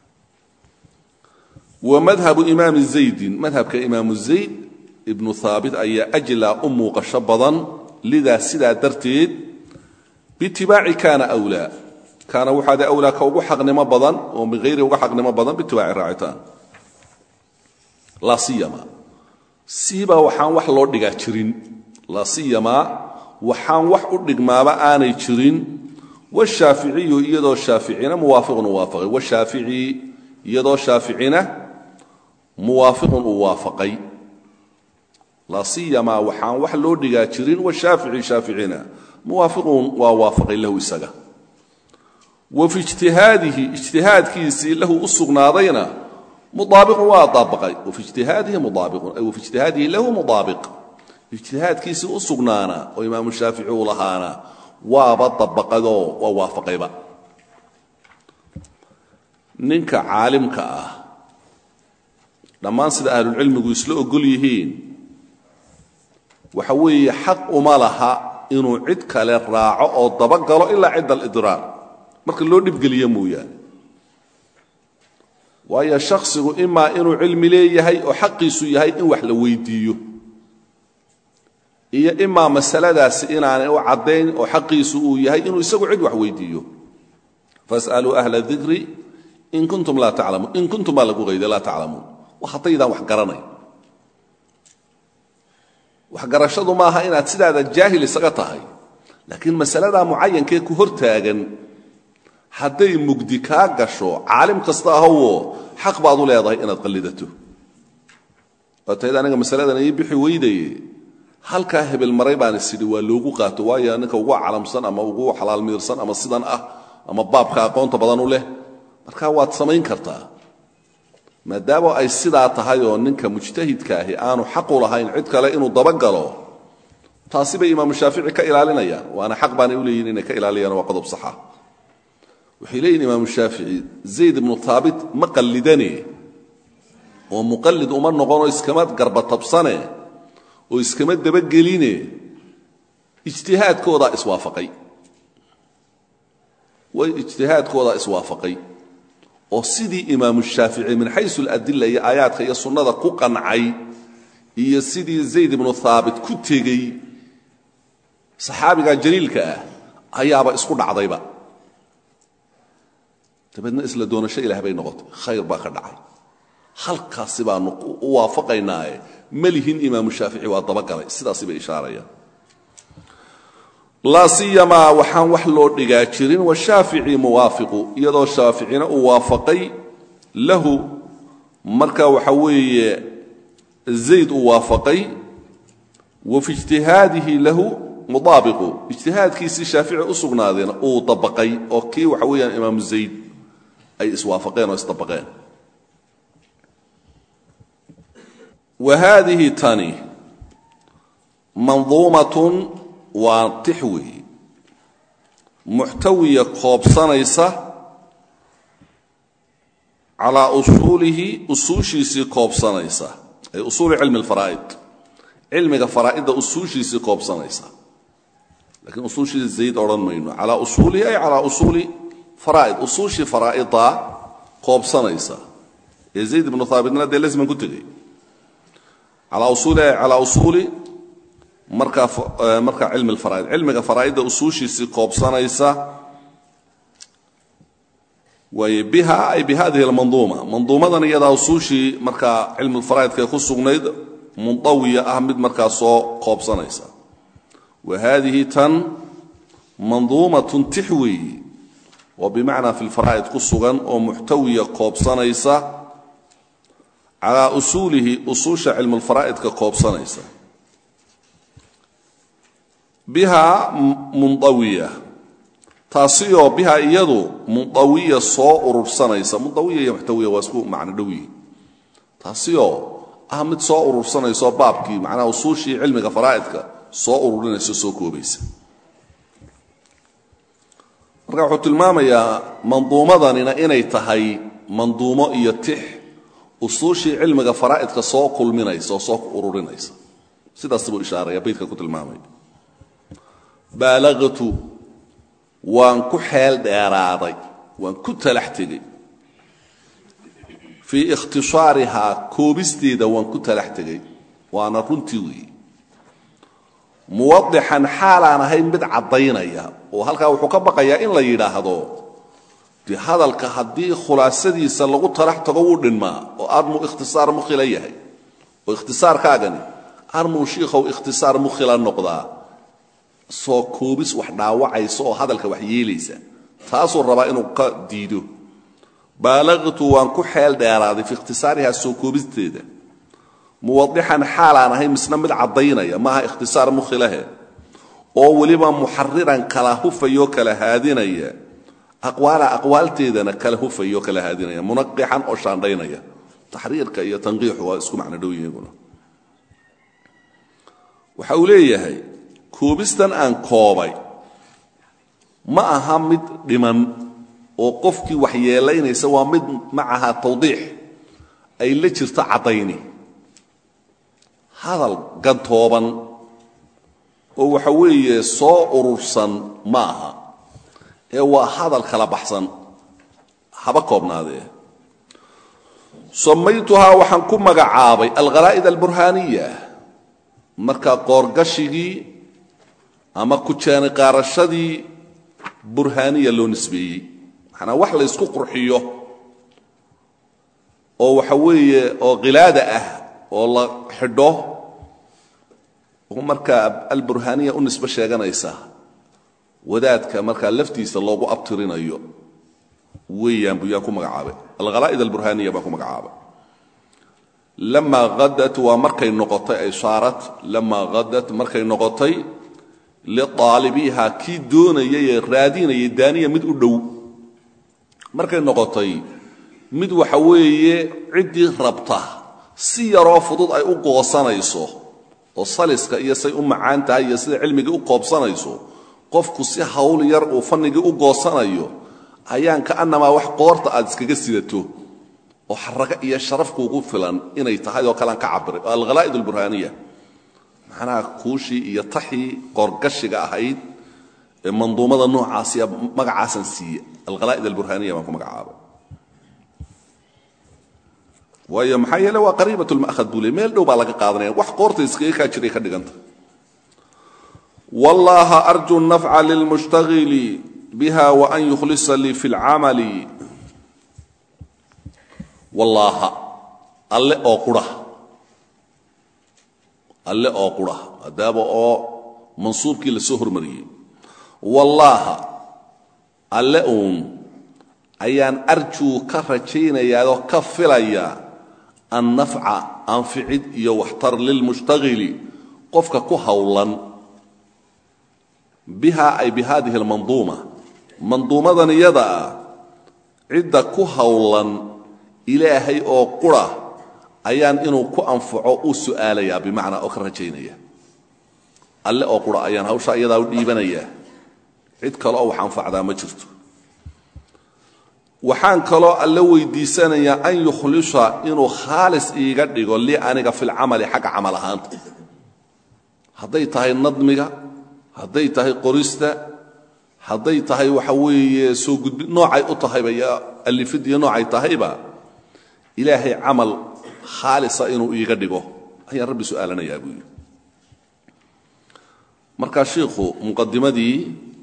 wa madhabu imaami zaydin madhabka imaamu zayd ibnu haabit ayaa ajlaa u muuqasho badan lidaa sidaa darteed biitibaaci kaana wlaa kaana waxaade awlaa ka ugu xaqnimo badan oo min hayri uga xaqnimo badan biitibaaci raacitaan laa siyama siibaa waxaan wax loo dhigaa jirin laa siyamaa waxaan wax u dhigmaaba aanay jirin washaaficiyu iyadoo shaaficina muwaafiqun uu waafaqay washaafici iyadoo shaaficina muwaafiqun uu waafaqay laa siyamaa waxaan wax loo dhigaa jirin washaafici shaaficina muwaafiqun waa waafaqay lahu isaga wa fi ijtihaadihi ijtihaadkiisii lahu u sugnaadayna mudaabiqun waa daabaqay wafi ijtihaadihi mudaabiqun ay wafi ijtihaadihi lahu mudaabiq ijtihaadkiisii u sugnaana oo imaamu shaafici uu lahaana waaba dabaqadoo waa waafaqayba ninka caalimka ah dhammaan sida ahlulcilmigu isla ogol yihiin waxa weeye xaq uma laha inuu cid kale raaco oo dabagalo ilaa cidda alidraar marka loo dhibgeliyo mooyaane waayo shakhsigu imaa inuu cilmi leeyahay oo xaqiisu yahay in wax la weydiiyo iyo imaa masaladaasi inaanay u caddayn oo xaqiisu uu yahay inuu isagu cid wax weydiiyo fasaluu ahla dikri in kuntum laa taclamuun in kuntum baa lagu qayday laa taclamuun wa haddaydaan wax garanay waxgarashadu maaha inaad sidaada jaahil isaga tahay laakiin masaladaa mucayankee ku hor taagan hadday mugdi kaa gasho caalim kasta ahowoo xaq baad u leedahay inaad qallidato waa tahayd aniga masaladan ii bixi weydaye halkaa hebel maray baan isidhi waa loogu qaato waayo ninka ugu calamsan ama ugu xalaal miirsan ama sidan ah ama baabka aqoonta badan u leh markaa waad samayn kartaa maadaama ay sidaa tahay oo ninka mujtahidka ahi aanu xaqu lahayn cid kale inuu dabagalo taasi bay imaamu shaafici ka ilaalinayaan waana xaq baanay u leeyihin inay ka ilaaliyaan waa qodob saxa waxay leeyihin imaamu shaafici zayd ibnu taabit ma qallidane oo muqallid uma noqonoo iskama garbatabsane oo iskama dabageline ijtihaadkoodaa iswaafaqay way ijtihaadkoodaa iswaafaqay oo sidii imaamu shaafici min xaysu aladila iyo aayaadka iyo sunnada ku qancay iyo sidii zayd ibnu haabit ku tegey saxaabiga jaliilka ah ayaaba isku dhacdayba dabeedna isla doonasho ilaah bay noqotay khayr baa ka dhacay halkaasi baanu u waafaqaynaaye malihin imaamu shaafici waa dabagalay sidaasi bay ishaarayaan laa siyamaa waxaan wax loo dhigaa jirin washaafici muwaafiqu iyadoo shaaficina uu waafaqay lahu marka waxa weeye zayd uu waafaqay wa fi ijtihaadihi lahu mudaabiqu ijtihaadkiisii shaafici u sugnaadeena uu dabaqay oo kii waxa weeyaan imaamu zayd ay iswaafaqeen oo isdabaqeen wa haadihi tani manduumatun waa tix weeye muxtawiya koobsanaysa calaa usuulihi usuushiisii koobsanaysa ay usuuli cilmi alfaraa'id cilmiga faraa'idda usuushiisii koobsanaysa lakiin usuushii zayd odhan mayno calaa usuulihi ay calaa usuuli faraa'id usuushii faraa'iddaa koobsanaysa ee zayd ibnu haabitna dee lesman ku tegey calaa usuuli ay calaa usuuli markaa markaa cilmi alfaraa'id cilmiga faraa'idda usuushiisii koobsanaysa waaye biha ay bihadihi almanduuma manduumadan iyadaa usuushii markaa cilmulfaraa'idkae ku sugnayd mundawiya ah mid markaa soo koobsanaysa wa haadihi tan manduumatun tix weeyi oo bimacnaa fi lfaraa'id ku sugan oo muxtawiya koobsanaysa calaa usuulihi usuusha cilmulfaraa'idka koobsanaysa biha mundawiya taasioo biha iyadu mundawiya soo urursanaysa mundawiya iyo muxtawiya waa isku macno dhow yihin taasioo ah mid soo urursanayso baabkii macnaha usuushii cilmiga faraa'idka soo ururinayso soo koobaysa marka wuxuu tilmaamayaa manduumadanina inay tahay manduumo iyo tix usuushii cilmiga faraa'idka soo kulminaysa oo soo ururinaysa sidaas buu ishaaraya baydka ku tilmaamaya baalaqtu waan ku xeel dheeraaday waan ku talax tegey fii ikhtishaarihaa koobisteeda waan ku talax tegey waana runtii weeye muwadixan xaalaan ahayn mid caddaynaya oo halkaa wuxuu ka baqayaa in la yidhaahdo dee hadalka haddii khulaasadiisa lagu talax tago wuu dhinmaa oo armuu ikhtisaar mukhila yahay oo ikhtisaarkaagani armuu shiikhow ikhtisaar mukhila noqdaa soo koobis wax dhaawacaysa oo hadalka wax yeelaysa taasuu rabaa inuu ka diido baalaqtu waan ku xeel dheeraaday fi ikhtisaarihaa soo koobisteeda muwadixan xaalaan ahay misna mid caddaynaya maaha ikhtisaar mukhilahe oo weliba muxariran kala hufayoo kala haadinaya aqwaala aqwaalteedana kala hufayoo kala haadinaya munaqixan oo shaandhaynaya taxriirka iyo tanqiixu waa isku macno dhow yihiguna waxa uu leeyahay koobistan aan koobay ma aha mid dhiman oo qofkii wax yeelaynaysa waa mid macaha tawdiix ay la jirto caddayni hadal gantooban oo waxa weeye soo urursan ma aha ee waa hadal kala baxsan haba koobnaadee samaytuhaa waxaan ku magacaabay alkhalaa'id alburhaaniya marka qoorgashigii ama kujaani qaarashadii burhaaniya loo nisbeeyey maxanaa wax la ysku qurxiyo oo waxa weeye oo khilaada ah oo la xidho markaa alburhaaniya u nisbe sheeganaysa wadaadka markaa laftiisa loogu abtirinayo weeyaan buu yaan ku magacaabay alkhalaa'id alburhaaniya baan ku magacaabay lamaa hadat waa markay noqotay ay saarat lamaa hadat markay noqotay liaalibiha kii doonayay ee raadinayay daaniya mid u dhow markay noqotay mid waxa weeye ciddii rabta si yaroo fudud ay u goosanayso oo saliska iyo say u macaan tahay iyo sida cilmigii u qoobsanayso qofku si hawl yar uu fannigii u goosanayo ayaan ka'annamaa wax qoorta aad iskaga sidato oo xaraga iyo sharaf kuugu filan inay tahay oo kalean ka cabiray oo alkhalaa'id alburhaaniya macnaha kuushii iyo taxii qoorgashiga ahayd ee manduumada noocaasiya magacaasan siiye alkhalaa'id alburhaaniya baan ku magacaabay waayo maxaa yeele waa qariibat lma'had buu le meel dhow baa laga qaadanaya wax qoorta iskaga kaa jiray ka dhiganta wallaha arju nafca lilmushtagili biha waan yukhlisa lii fi lcamali wallaaha alle oo qura alle oo qura adaaba oo mansuubkii la soo hormariyey wallaaha alle uun ayaan arjuu ka rajaynayaao ka filayaa annafca anficid iyo waxtar lilmushtagili qofka ku howlan biha ay bi hadihi almanduuma manduumadan iyada ah cidda ku howlan ilaahay oo qura ayaan inuu ku anfaco u su'aalayaa bimacnaa oo ka rajaynaya alle oo qura ayaan hawshaa iyadaa u dhiibanayaa cid kale oo wax anfacdaa ma jirto waxaan kaloo alle weydiisanayaa an yukhlisha inuu khaalis iiga dhigo li aniga filcamali xagga camal ahaanta hadday tahay nadmiga hadday tahay qorista hadday tahay waxa weeye soo gudbi noocay u tahayba iyo alifid iyo noocay tahayba ilaahay camal khaalisa inuu iiga dhigo ayaan rabbi su'aalanayaa buu yidhi markaa shiikhu muqadimadii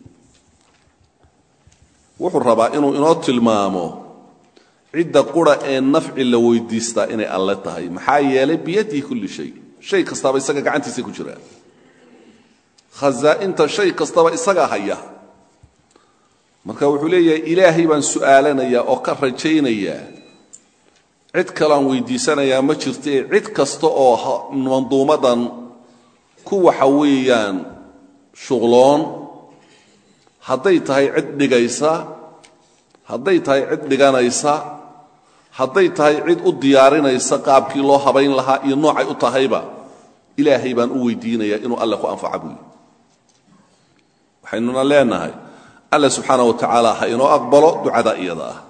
wuxuu rabaa inuu inoo tilmaamo cidda qura ee nafci la weydiistaa inay alle tahay maxaa yeelay biyadihi kulli shay shay kastaaba isaga gacantiisa ku jiraa khazaa'inta shay kastaba isagaa haya marka wuxuu leeyahay ilaahay baan su'aalanayaa oo ka rajaynayaa cid kalean weydiisanayaa ma jirtee cid kasta oo manduumadan ku waxa weeyaan shuqloon hadday tahay cid dhigaysa hadday tahay cid dhiganaysa hadday tahay cid u diyaarinaysa qaabkii loo habayn lahaa iyo noocay u tahayba ilaahay baan u weydiinayaa inuu alle ku anfaca buuyi waxaynuna leenahay alle subxaana wa tacaala ha inoo aqbalo ducada iyada ah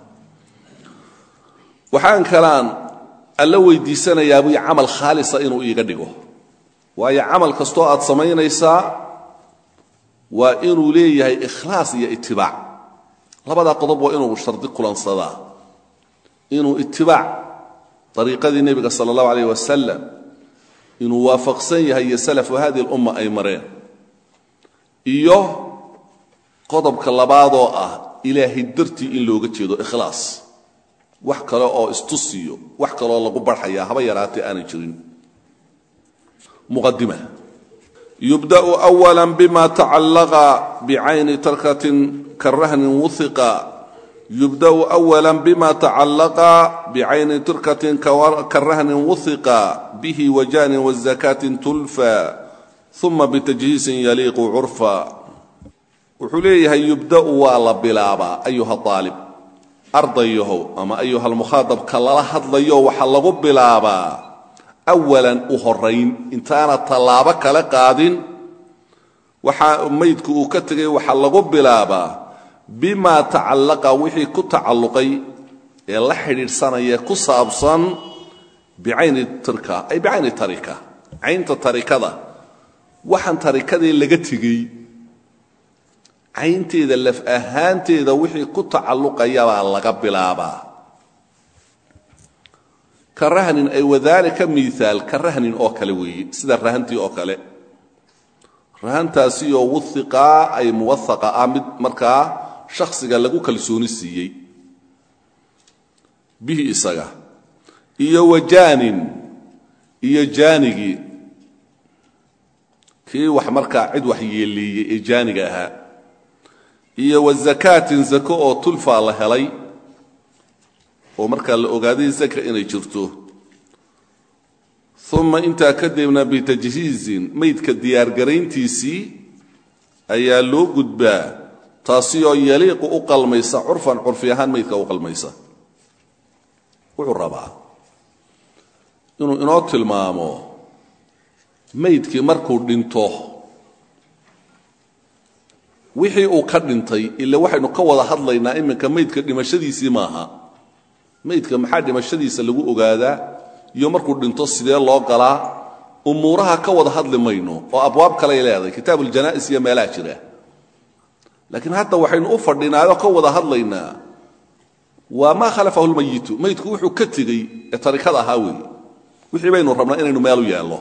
waxaan kalaan alle weydiisanayaa buy camal khaalisa inuu iiga dhigo waayo camal kastoo aad samaynaysaa waa inuu leeyahay ikhlaas iyo itibaac labadaa qodob waa inuu shardi kulansadaa inuu itibaac ariiqadii nebiga sala allahu alayh wasalam inuu waafaqsan yahay iyo salafu hadihi lumma ay mareen iyo qodobka labaadoo ah ilaahay dartii in looga jeedo ikhlaas wax kale oo istusiyo wax kaloo lagu barxayaa haba yaraatee aanay jirin muqadima yubda'u awala bima tacallaqa bicayni tarkatin karahnin wuhiqa yubda'u awala bima tacallaqa bicayni tarkatin karahnin wuhiqa bihi wajanin wazakaatin tulfa uma bitajhiisin yaliiqu curfa wuxuu leeyahay yubda'u waa la bilaabaa ayuha aalib ardayahow ama ayuha almukhaadabka lala hadlayo waxaa lagu bilaabaa awalan u horayn intaana tallaabo kala qaadin waxaa maydku uu ka tegay waxaa lagu bilaabaa bimaa tacallaqa wixii ku tacalluqay ee la xidhiidhsanaya ku saabsan bicayni tirka ay bicayni tarika caynta tarikada waxaan tarikadii laga tegey caynteeda laf ahaanteeda wixii ku tacalluqayabaa laga bilaabaa ka rahnin ay wadaalika miaal ka rahnin oo kale weeye sida rahantii oo kale rahantaasioo wuhiqaa ay muwahaqa ah mid markaa shakhsiga lagu kalsooni siiyey bihi isaga iyo wajaanin iyo jaanigii kii wax markaa cid wax yeeleeyey ee jaaniga ahaa iyo wazakaatin zako oo tulfaa la helay oo markaa la ogaaday zaka inay jirto uma intaa kadibna bitajhiizin maydka diyaargarayntiisii ayaa loo gudbaa taasi oo yaliiqu u qalmaysa curfan curfi ahaan maydka u qalmaysa wuxuu rabaa inuu inoo tilmaamo maydkii markuu dhinto wixii uu ka dhintay ila waxaynu ka wada hadlaynaa iminka maydka dhimashadiisii maaha maydka maxaa dhimashadiisa lagu ogaadaa iyo markuu dhinto sidee loo galaa umuuraha ka wada hadli mayno oo abwaab kaley leedahay kitaabu ljanaa'is iyo meelaha jira laakiin hadda waxaynu u fadhinaayoo ka wada hadlaynaa waa maa khalafahu lmayitu maydku wuxuu ka tegey ee tarikada ahaa weeye wixii baynu rabnaa inaynu meelu yeello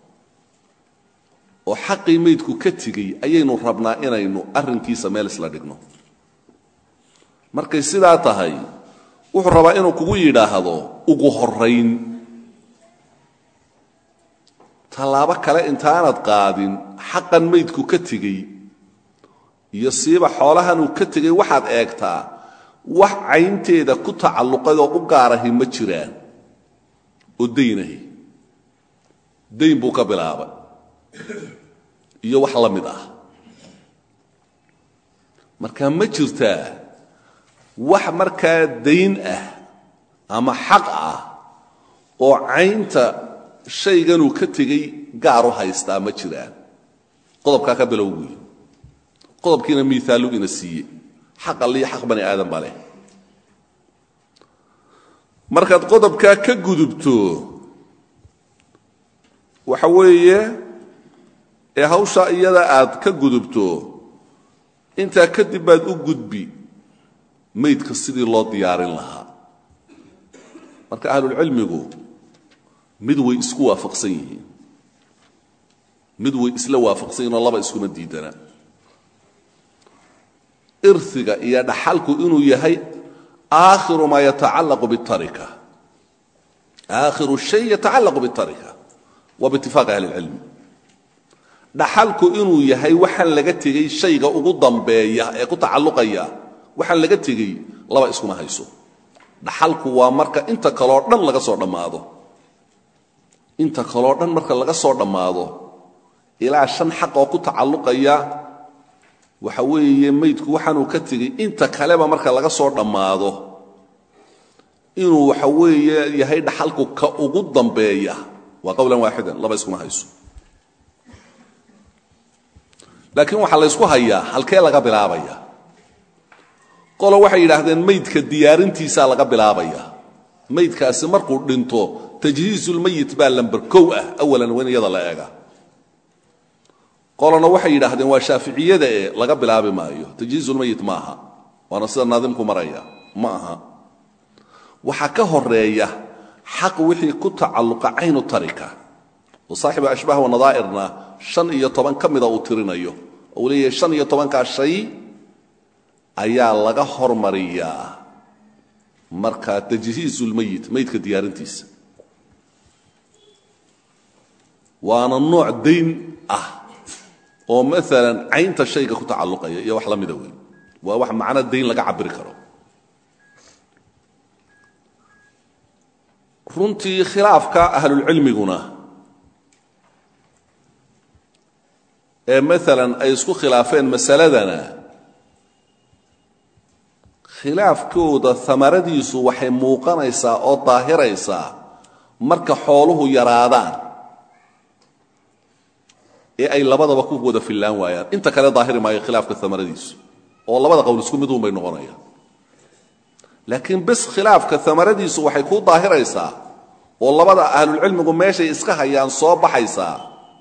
oo xaqii maydku ka tegey ayaynu rabnaa inaynu arrinkiisa meel isla dhigno markay sidaa tahay wuxuu rabaa inuu kugu yidhaahdo ugu horayn tallaabo kale intaanad qaadin xaqan maydku ka tegey iyo siiba xoolahan uu ka tegey waxaad eegtaa wax caynteeda ku tacalluqadoo u gaarahi ma jiraan oo daynahi dayn buu ka bilaabay iyo wax la mid ah marka ma jirtaa wax markaa dayn ah ama xaq ah oo caynta shayganuu ka tegey gaar u haystaa ma jiraan qodobkaa ka bilow buuyi qodobkiina miaallu ina siiye xaq alliyo xaq bani aadan ba leh markaad qodobkaa ka gudubto waxa weeye ee hawshaa iyada aad ka gudubto intaa kadib baad u gudbi maydka sidii loo diyaarin lahaa marka ahlulcilmigu mid way isku waafaqsan yihiin mid way isla waafaqsan yihin oo laba iskuma diidana irhiga iyo dhaxalku inuu yahay aakhiru maa yatacallaqu bitarika aakhiru shay yatacallaqu bitarika waa biitifaaqi ahli ilcilmi dhaxalku inuu yahay waxaan laga tegey shayga ugu dambeeya ee ku tacalluqaya waxaan laga tegey laba iskuma hayso dhaxalku waa marka inta kaloo dhan laga soo dhammaado inta kaloo dhan marka laga soo dhammaado ilaa shan xaq oo ku tacalluqaya waxa weeye maydku waxaanuu ka tegey inta kaleba marka laga soo dhammaado inuu waxa weeye yahay dhaxalku ka ugu dambeeya waa qowlan waaxidan laba iskuma hayso laakiin waxaa la ysku hayaa halkee laga bilaabaya qolo waxay yidhaahdeen maydka diyaarintiisaa laga bilaabaya maydkaasi markuu dhinto tajhiisulmayit baa lamber kow ah awalan waa in iyada la eega qolona waxay yidhaahdeen waa shaaficiyada ee laga bilaabi maayo tajhiisulmayit ma aha waana sida naadimku maraya ma aha waxaa ka horeeya xaq wixii ku tacalluqa caynu tarika oo saaxibu ashbaah wanadaa'irna shan iyo toban ka mida uu tirinayo oo uu leeyahay shan iyo tobankaa shay ayaa laga hormariyaa markaa tajhiisulmayit maydka diyaarintiisa waana nooc dayn ah oo maalan caynta shayga ku tacalluqaya iyo wax la mida weyn waa wax macno dayn laga cabiri karo runtii khilaafka ahlulcilmiguna ee maalan ay isku khilaafeen masaladana khilaafkooda amaradiisu waxay muuqanaysaa oo daahiraysaa marka xooluhu yaraadaan ee ay labadaba ku wada fillaan waayaan inta kale daahiri maayo khilaafka amaradiisu oo labada qowl isku mid uunbay noqonayaan laakiin bis khilaafka amaradiisu waxay kuu daahiraysaa oo labada ahlulcilmigu meeshay iska hayaan soo baxaysaa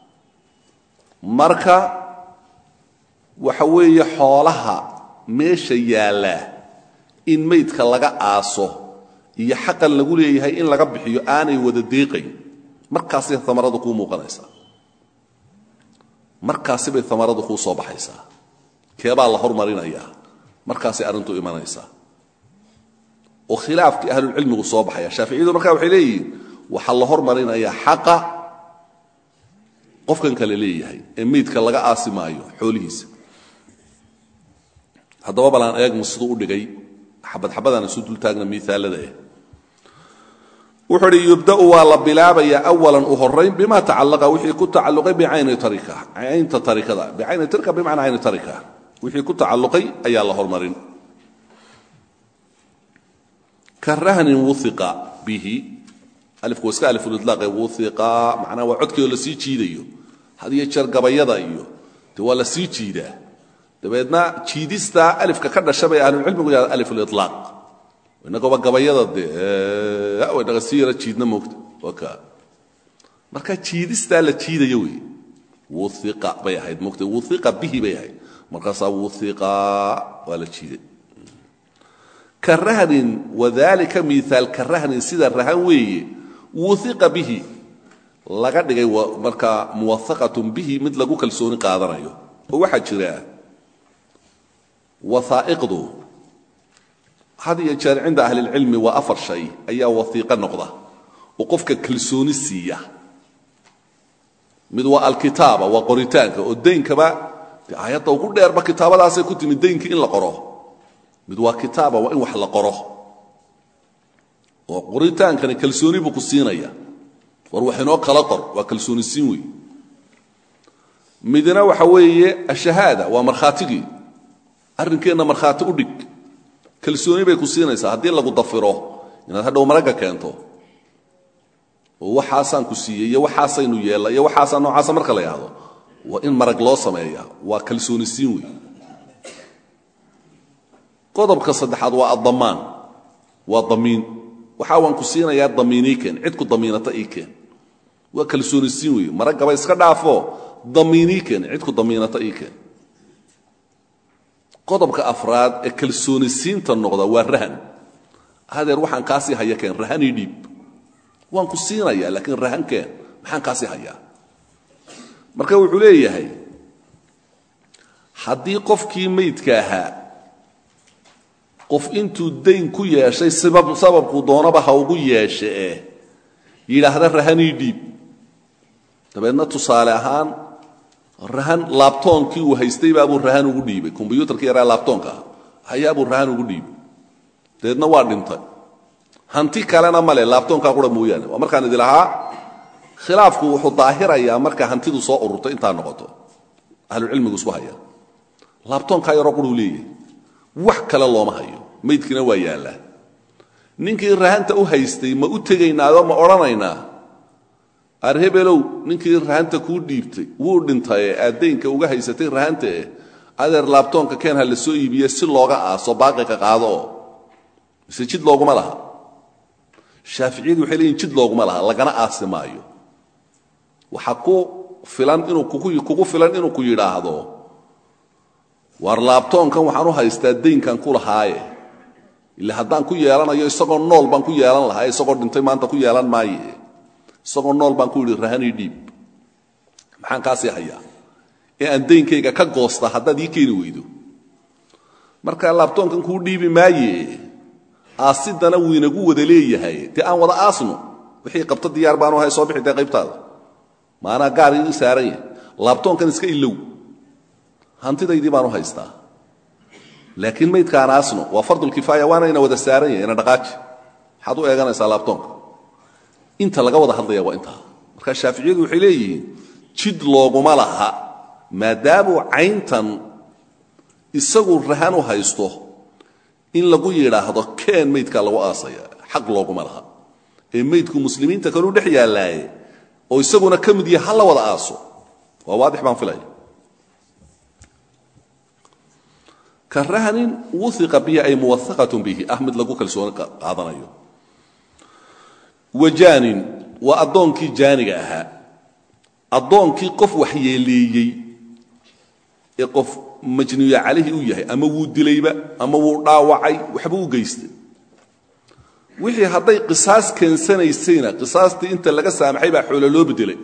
marka waxa weeye xoolaha meesha yaallaa in maydka laga aaso iyo xaqan lagu leeyahay in laga bixiyo aanay wada deeqayn markaasay amaradu kuu muuqanaysaa markaasibay amaradu kuu soo baxaysaa keebaa la hormarinayaa markaasay arrintu imanaysaa oo khilaafkii ahlulcilmigu soo baxaya shaaficiyadu markaa waxay leeyihiin waxaa la hormarinayaa xaqa qofkan kale leeyahay ee meydka laga aasi maayo xoolihiisa haddaba balaan eegmu siduu u dhigay xabadxabadaan isu dultaagna miaalada eh wuxuu uhi yubda'u waa la bilaabayaa awalan u horayn bima tacallaqa wixii ku tacalluqay bicayni tarika caynta tarikada bicayni tarika bimacnaa cayni tarika wixii ku tacalluqay ayaa la hormarin ka rahnin wuiqa bihi alifku waa iska alifulidlaaqe wuiqa macnaha waa codkeeo la sii jiidayo had iyo jeer gabayada iyo de waa la sii jiidaa dabeedna jiidistaa alifka ka dhasha bay ahlulcilmigu yahada alifulilaaq inagooba gabayada dee way naga sii yara jiidna moogta waa kaa marka jiidistaa la jiidayo wey wuiqa bay ahayd moogta wuiqa bihi bay ahayd markaasaa wuiqa waa la jiiday ka rahnin wadalika miaal ka rahnin sida rahan weeye wuiqa bihi laga dhigay markaa muwaaqatun bihi mid lagu kalsooni qaadanayo oo waxaa jira waaa'iqdu had iyo jeer cinda ahlilcilmi waa afar shay ayaa waiiqo noqda oo qofka kalsooni siiya mid waa alkitaaba waa qoritaanka oo daynkaba de aayadda ugu dheerba kitaabadaasay ku timid daynkii in la qoro mid waa kitaaba waa in wax la qoro oo qoritaankani kalsooni buu ku siinaya war wax inoo kala qor waa kalsooni siin wey midna waxa weeye ashahaada waa markhaatigii arrinkeenna markhaati u dhig kalsooni bay ku siinaysaa haddii lagu dafiro inaad hadhow maragga keento oo waxaasaan ku siiyey iyo waxaasaynu yeella iyo waxaasaa noocaasa marka la yidhahdo waa in marag loo sameeya waa kalsooni siin wey qodobka saddexaad waa addamaan waa damiin waxaa waan ku siinayaa damiinii keen cid ku damiinata ii keen waa kalsooni siin wey maraggaba iska dhaafo damiinii keen cid ku damiinata ii keen qodobka afraad ee kalsooni siinta noqda waa rahan hadeer waxaan kaasii haya keen rahanii dhiib waan ku siinayaa laakiin rahan keen maxaan kaasii hayaa marka wuxuu leeyahay haddii qofkii maydka ahaa qof intuu dayn ku yeeshay sababkuu doonaba ha ugu yeeshe eh yidhaahda rahanii dhiib dabeedna tusaale ahaan rahan laabtoonkii uu haystay baabuu rahan ugu dhiibay kombyuutarkii yaraa laabtoonka ah hayaabuu rahan ugu dhiibay dabeedna waa dhintay hanti kalena male laabtoonkaa qura mooyaane waa markaan idi lahaa khilaafku wuxuu daahirayaa marka hantidu soo ururto intaa noqoto ahlucilmigu isku haya laabtoonkaa yaroo quruu leeyahay wax kale looma hayo maydkiina waa yaallaa ninkii rahanta u haystay ma u tegaynaadoo ma odhanaynaa arhebelow ninkii rahanta kuu dhiibtay wuu dhintaye aad daynka uga haysatay rahantae adeer laabtoonka keen ha la soo iibiye si looga aaso baaqiqa qaado oo mise jid looguma laha shaaficiyadu waxay leeyihin jid looguma laha lagana aasi maayo waxaa ku filan inuu kugu filan inuu ku yidhaahdo waar laabtoonkan waxaan u haystaa daynkan ku lahaaye ila haddaan ku yeelanayo isagoo nool baan ku yeelan lahaa isagoo dhintay maanta ku yeelan maaye isagoo nool baan ku yidhi rahanii dhiib maxaan kaasii hayaa ee aan daynkayga ka goosta haddaad ii keeni weydo marka laabtoonkan kuu dhiibi maaye aasidana wuu inagu wada leeyahay dee aan wada aasno wixii qabto diyaar baanu ahay soo bixi dee qaybtaada maanaa gaar ii saaran yahay laabtoonkan iska ilow hantidaydii baanu haystaa laakiin maydkaan aasno waa fardulkifaaya waana ina wada saaran yahay ina dhaqaaji maxaad u eeganaysaa laabtoonka inta laga wada hadlaya waa intaa marka shaaficiyadu waxay leeyihiin jid looguma laha maadaamuu cayntan isagu rahan u haysto in lagu yidhaahdo keen maydkaa lagu aasaya xaq looguma laha ee maydku muslimiinta kaluu dhex yaallaaye oo isaguna ka mid yahay ha la wada aaso waa waadix baan filaya ka rahnin wuiqa bihi ay muwaaqatun bihi ah mid lagu kalsooni qaadanayo wajaanin waa addoonkii jaaniga ahaa addoonkii qof waxyeeleeyey ee qof majnuuya calayhi u yahay ama wuu dilayba ama wuu dhaawacay waxba u geystay wixii hadday qisaas keensanaysayna qisaastii inta laga saamaxay baa xoolo loo bedelay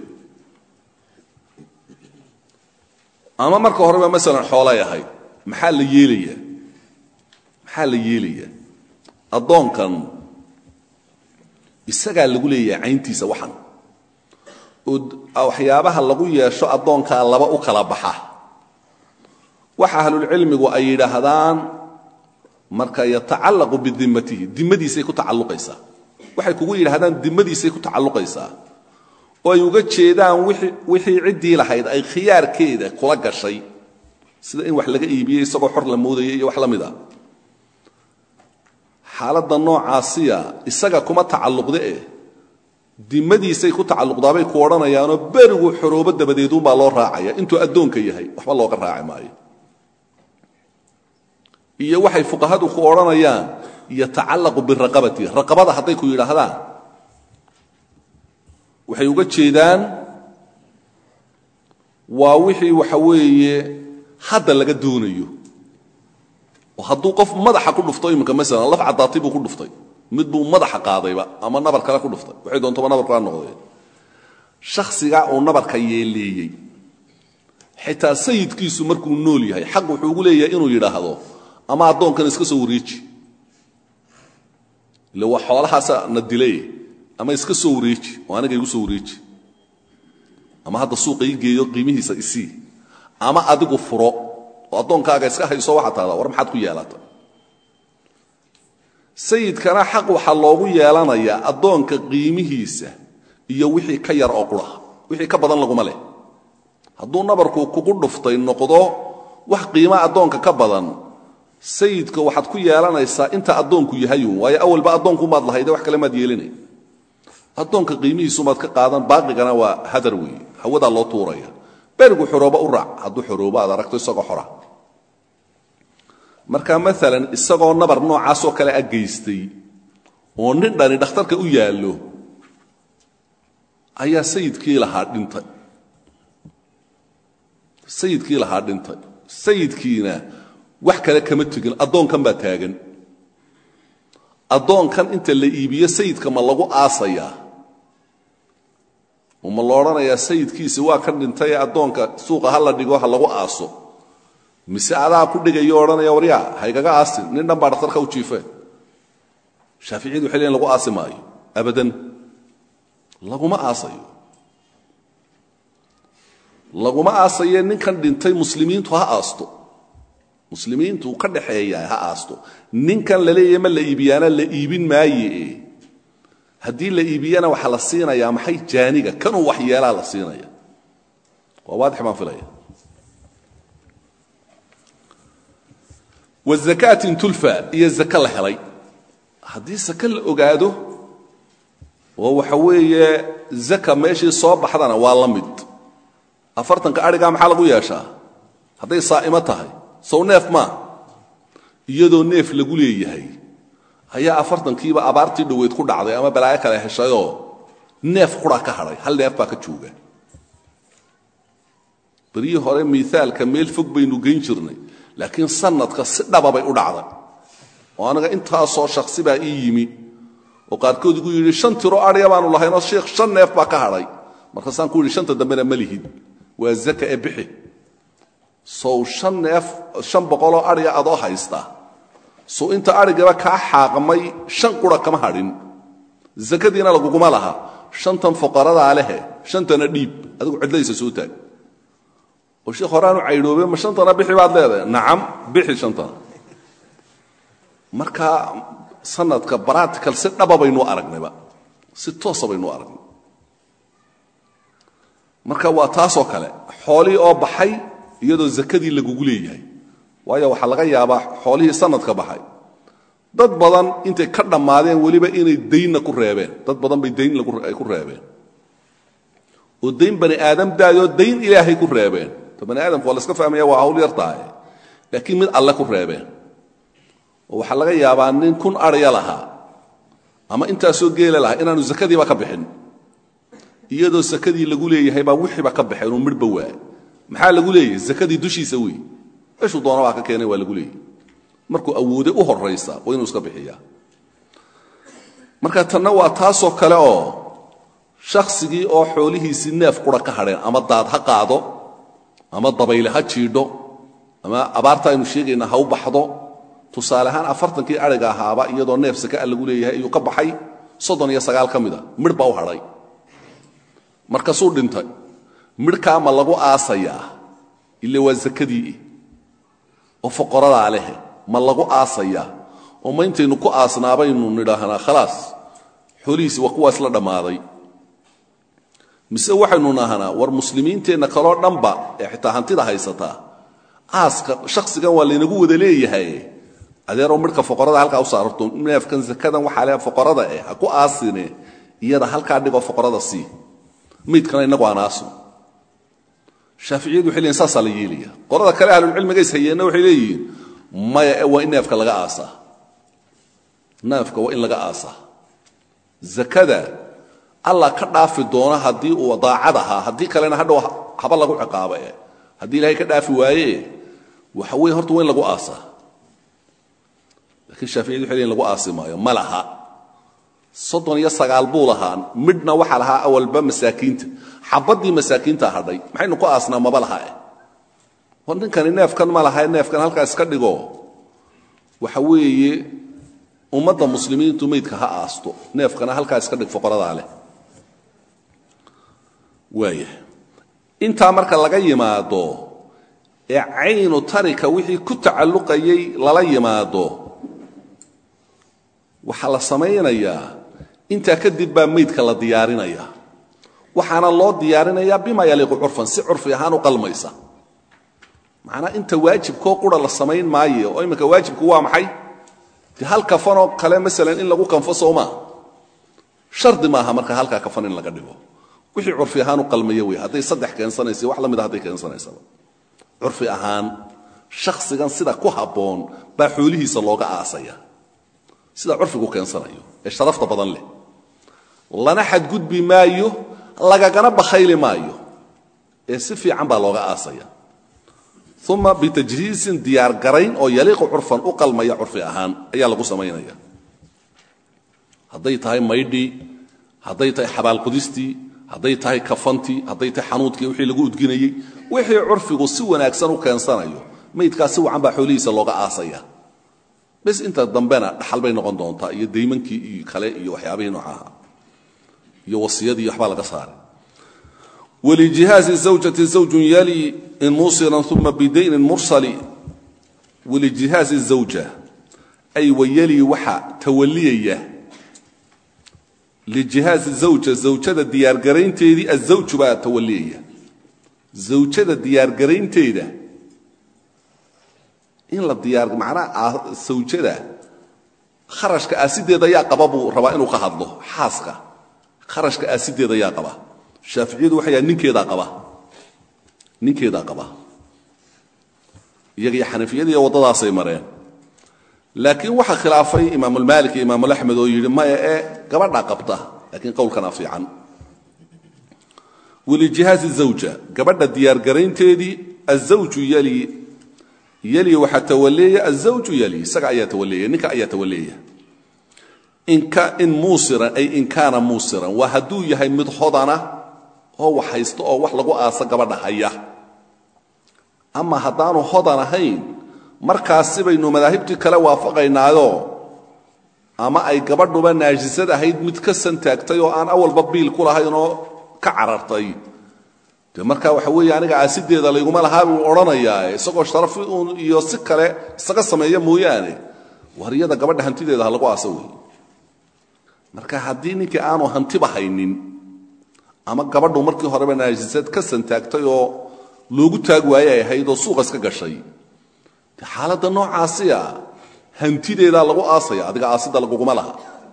ama marka horeba masalan xoolay ahayd maxaa la yeelayaa maxaa la yeelayaa addoonkan isagaa lagu leeyahay cayntiisa waxan oo waxyaabaha lagu yeesho addoonkaa laba u kala baxa waxa ahlulcilmigu ay yidhaahdaan marka yatacallaqu bidimatihi dimadiisay ku tacalluqaysaa waxay kugu yidhahdaan dimadiisay ku tacalluqaysaa oo ay uga jeedaan wixii ciddii lahayd ay khiyaarkeeda kula gashay sida in wax laga iibiyey isagoo xor la moodayay iyo wax la mid a xaaladda noocaasiya isaga kuma tacalluqde eh dimadiisay ku tacalluqdaabay ku odhanayaanoo berigu xoroobo dabadeeduunbaa loo raacaya intuu addoonka yahay waxba looga raaci maayo iyo waxay fuqahadu ku odhanayaan yatacallaqu biraqabati raqabada hadday ku yidhaahdaan waxay uga jeedaan waa wixii waxa weeye hadda laga doonayo oo hadduu qof madaxa ku dhufto iminka masalan laf caddaatay buu ku dhuftay mid buu madaxa qaadayba ama nabar kale ku dhuftay waxay doontoba nabarkaa noqdeen shakhsigaa uu nabarka yeeleeyey xitaa sayidkiisu markuu nool yahay xaq wuxuu ugu leeyahay inuu yidhaahdo ama addoonkan iska soo wareeji ile waa xoolahaasa na dilay ama iska soo wareeji oo aniga igu soo wareeji ama hadda suuqa ii geeyo qiimihiisa isii ama adigu furo oo addoonkaaga iska hayso waxaa tahdaa war maxaad ku yeelata sayidkana xaq waxaa loogu yeelanayaa addoonka qiimihiisa iyo wixii ka yar oo qura wixii ka badan laguma leh hadduu nabarku kugu dhuftay noqdo wax qiimaa addoonka ka badan sayidka waxaad ku yeelanaysaa inta addoonku yahayun waayo awalba addoonkumaad lahayde wax kale maad yeelinay addoonka qiimihiisumaad ka qaadan baaqigana waa hadar weeye hawadaa loo tuuraya berigu xorooba u raac hadduu xoroobo aad aragto isagoo xora marka maalan isagoo nabar noocaasoo kale a geystay oo nin dhani dhakhtarka u yaallo ayaa sayidkii lahaa dhintay sayidkii lahaa dhintay sayidkiina wax kale kama tegin addoonkan baa taagan addoonkan inta la iibiyo sayidka ma lagu aasayaa oo ma la odhanayaa sayidkiisi waa ka dhintay ee addoonka suuqa ha la dhigo ha lagu aaso mise adaa ku dhigayo odhanaya waryaa haygaga aasin nin dhan baa dhakhtarka u jiifeen shaaficiyadu waxay leeyiin lagu aasi maayo abadan laguma aasayo laguma aasaye ninkan dhintay muslimiintu ha aasto muslimiintu ka dhaxeeya ha aasto ninkan la leeyahay ma la iibiyaana la iibin maaye haddii la iibiyana waxaa la siinayaa maxay jaaniga kanuu wax yeelaa la siinaya waa waadix baan filaya wazakaatin tulfa iyo zake la helay haddii sake la ogaado oo waxa weeye zaka meeshii soo baxdana waa la mid afartanka adhigaa maxaa lagu yeeshaa hadday saa'imo tahay sow neef maa iyadoo neef lagu leeyahay ayaa afartankiiba abaartii dhoweyd ku dhacday ama balaayo kale heshayoo neef qura ka hadhay hal neef baa ka jooga beryihii hore miaalka meel fog baynu geyn jirnay laakiin sanadka si dhaba bay u dhacday oo aniga intaasoo shaksi baa ii yimi oo qaarkood igu yidhi shan tiro adhiya baanu lahaynoo sheikh shan neef baa ka hadhay markaasaan ku yidhi shanta dambena ma lihid waa zaka ee bixi sow shan neef shan boqoloo adhiga adoo haysta sow inta adhigaba kaa xaaqmay shan qura kama hadhin zakadiina laguguma laha shantan fuqaradaa lehe shantana dhiib adigu cidlaysa soo taag oo sheekh horeaanu caydhoobe ma shantana bixi baad leedahay nacam bixi shantana marka sanadka baratical si dhaba baynu aragnayba si toosa baynu aragnay marka waa taasoo kale xoolihii oo baxay iyadoo zakadii lagugu leeyahay waayo waxaa laga yaabaa xoolihii sanadka baxay dad badan intay ka dhammaadeen weliba inay daynna ku reebeen dad badan bay dayn ay ku reebeen oo dayn bani aadam daayoo dayn ilaahay ku reebeen to bani aadamku waa laska fahmaya waa hawl yar tahay laakiin mid alle ku reebeen oo waxaa laga yaabaa nin kun arya lahaa ama intaasoo geela lahaa inaanu zakadiiba ka bixin iyadoo sakadii lagu leeyahay baa wixiiba ka baxeen oo midhba waay maxaa lagu leeyahay zakadii dushiisa wey meeshuu doona baa ka keenay waa lagu leeyahay markuu awooday u horaysa waa inuu iska bixiyaa marka tanna waa taasoo kale oo shaksigii oo xoolihiisii neef qura ka hadheen ama daad ha qaado ama dabayle ha jiidho ama abaarta aynu sheegayna ha u baxdo tusaale ahaan afartankii ariga ahaaba iyadoo neef sakaa lagu leeyahay ayuu ka baxay soddon iyo sagaal ka mida midh baa u hadhay markaasuu dhintay midhkaa ma lagu aasayaa ile waa zakadii oo foqoradaa leh ma lagu aasayaa oo ma intaynu ku aasnaabaynu nidhaahnaa khalaas xoolihiisi waa kuwaas la dhammaaday mise waxaynu nahnaa war muslimiinteenna kaloo dhanba ee xitaa hantida haysataa aaska shakhsigan waa laynagu wada leeyahay adeeroo midhka foqorada halkaa u saararto neefkan zakadan waxaa le foqorada eh ha ku aasine iyada halkaa dhigoo foqorada sii maydkana inagu aan aaso shaaficiyadu waxay leeyihin saasaa la yeelaya qolada kale ahlulcilmiga is hayeenna waxay leeyihiin maya waa in neefka laga aasaa neefka waa in laga aasaa zakada allah ka dhaafi doona haddii uu daacad ahaa haddii kalena hadhow haba lagu ciqaaba e haddii ilahay ka dhaafi waaye waxa weye horta waa in lagu aasaa lakiin shaaficiyadu waxay leeyihin lagu aasi maayo ma laha soddon iyo sagaal buu lahaa midhna waxaa lahaa awalba masaakiinta xabaddii masaakiinta hadhay maxaynu ku aasnaa maba laha eh war ninkani neefkan ma laha neefkan halkaa iska dhigo waxa weeye ummadda muslimiintu meydka ha aasto neefkana halkaa iska dhig foqoradaa leh waaya intaa marka laga yimaado ee caynu tarika wixii ku tacalluqayay lala yimaado waxaa la samaynayaa intaa kadib baa meydka la diyaarinaya waxaana loo diyaarinayaa bima yaliiqu curfan si curfi ahaan u qalmaysa macnaa inta waajibkoo qura la samayn maayo oo imminka waajibku waa maxay de hal kafanoo kale maalan in lagu kanfo soomaa shardi maaha marka halkaa kafan in laga dhigo wixii curfi ahaan u qalmaya wey hadday saddex keensanaysa wax la mida hadday keensanaysaba curfi ahaan shakhsigan sida ku habboon baa xoolihiisa looga aasaya sida curfigu keensanayo ee sharafta badan leh lana xadgudbi maayo lagagana bakhayli maayo ee si fiican baa looga aasaya uma bitajhiisin diyaargarayn oo yaliiqu curfan u qalmaya curfi ahaan ayaa lagu samaynaya hadday tahay maydhii hadday tahay xabaalqudistii hadday tahay kafantii hadday tahay xanuudkii wixii lagu udginayey wixii curfigu si wanaagsan u keensanayo maydkaas si wacan baa xoolihiisa looga aasaya bes inta dambena dhaxal bay noqon doontaa iyo daymankii iyo kale iyo waxyaabihii noocaha iyo wasiyadii waxbaa laga saaray wlijihaazi zawjati zawjun yali in muusiran uma bidaynin mursali walijihaazi zawja ay wayali waxa tawaliyaya lijihaazi zawja zawjada diyaargaraynteedii azawju baa tawaliyaya zawjada diyaargaraynteeda in la diyaar macnaha zawjada kharashka aasideeda yaa qaba buu rabaa inuu ka hadlo xaaska kharashka aasideeda yaa qaba shaaficiyadu waxay yahay ninkeedaa qaba ninkeedaa qaba iyaga iyo xanafiyada iyo waddadaasay mareen laakiin waxaa khilaafay imaamulmaalik iyo imaamulaxmed oo yidhi maya ee gabadhaa qabta laakiin qowlkanaa fiican walijihaazi zawja gabadha diyaargaraynteedii azawju yali yali waxaa tawaleeya azawju yali isaga ayaa tawaleeya ninka ayaa tawaleeya in muusiran ay in kaana muusiran waa hadduu yahay mid hodana oo wax haysto oo wax lagu aaso gabadha haya ama haddaanu hodan ahayn markaasi baynu madaahibtii kale waafaqaynaayoo ama ay gabadhuba naajisad ahayd mid ka santaagtay oo aan awalba biil ku lahayn oo ka carartay de marka waxa weeye aniga aasideeda layguma lahaa buu odhanayaa isagoo sharafi uun iyo si kale isaga sameeya mooyaane wariyada gabadha hantideeda ha lagu aaso wey marka haddii ninkii aanu hantiba haynin ama gabadhu markii horeba naajisad ka santaagtay oo loogu taag waaye ay ahayd oo suuqa iska gashay de xaaladda noocaasiya hantideedaa lagu aasaya adiga aasida laguguma laha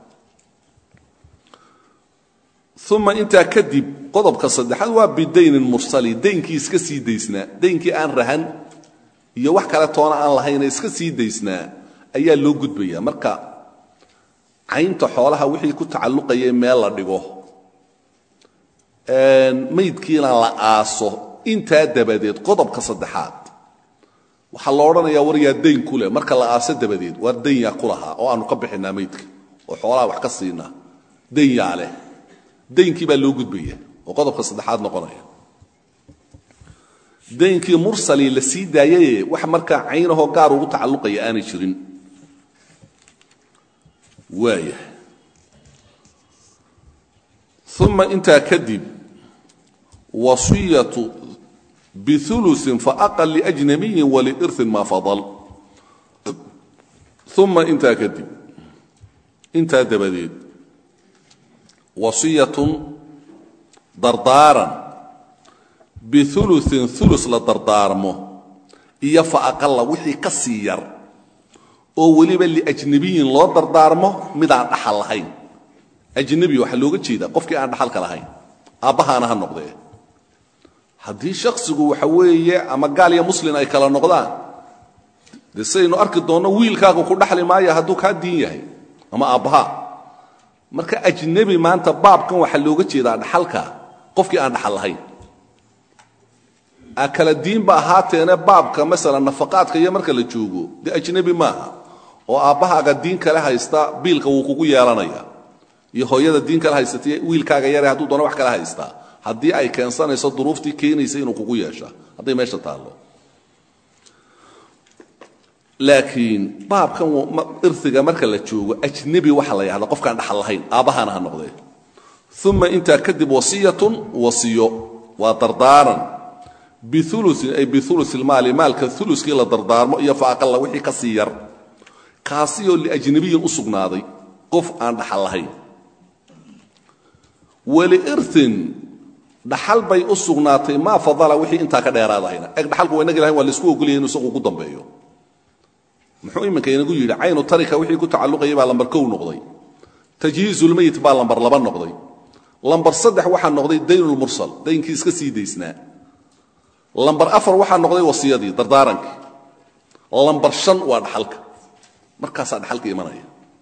uma intaa kadib qodobka saddexaad waa bidaynin mursali daynkii iska sii daysnaa daynkii aan rahan iyo wax kale toona aan lahayna iska sii daysnaa ayaa loo gudbaya marka caynta xoolaha wixii ku tacalluqayay meel la dhigo maydkiina la aaso intaa dabadeed qodobka saddexaad waxaa la odhanayaa war yaa dayn ku leh marka la aaso dabadeed waar dayn yaa ku lahaa oo aanu ka bixinaa maydka oo xoolaha wax ka siinaa dayn yaa leh daynkii baa loo gudbaya oo qodobka saddexaad noqonaya daynkii mursalii la sii daayaye wax markaa caynahoo gaar ugu tacalluqaya aanay jirin waaya uma intaa kadib wasiyatu biuluin faaqal liajnabiyin waliirin maa fadal uma intaa kadib intaa dabadeed wasiyatun dardaaran biuluin ulu la dardaarmo iyo faaqalla wixii ka sii yar oo weliba liajnabiyin loo dardaarmo midaan dhaxal lahayn ajnabi waxaa looga jeedaa qofkii aan dhaxalka lahayn aabbahaana ha noqdee haddii shaksigu waxa weeye ama gaal iyo muslin ay kala noqdaan dee sidaynu arki doonno wiilkaagu ku dhaxli maaya hadduu kaa diin yahay ama aabbaha marka ajnebi maanta baabkan waxaa looga jeedaa dhaxalka qofkii aan dhaxal lahayn a kala diinba ahaateene baabka masalan nafaqaadka iyo marka la joogo dee ajnebi maaha oo aabbahaaga diin kale haysta biilka wuu kugu yeelanaya iyo hooyada diin kale haysata wiilkaaga yare hadduu doono wax kale haystaa haddii ay keensanayso duruuftii keenaysa inuu kugu yeesha hadday meesha taallo laakiin baabkan irtiga marka la joogo ajnebi waxa la yahda qofkaan dhaxal lahayn aabbahaana ha noqdee uma intaa kadib wasiyatun wasiyo waa dardaaran biuluin ay biuluilmaali maalka uluskii la dardaarmo iyo fa aqalla wixii ka sii yar kaasiyoo liajnabiyin u sugnaaday qof aan dhaxal lahayn waliirin dhaxal bay u sugnaatay maa fadala wixii intaa ka dheeraadahayna eg dhaxalku waa inagi lahayn waa laisku ogolaya inu isagu ugu dambeeyo muxuu iminka inagu yidhi caynu tarika wixii ku tacalluqayay baa lambar kow noqday tajhiizulmeyit baa lambar laba noqday lambar saddex waxaa noqday daynulmursal daynkii iska sii daysnaa lambar afar waxaa noqday wasiyadii dardaarankii lambar shan waa dhaxalka markaasaa dhaxalka imanaya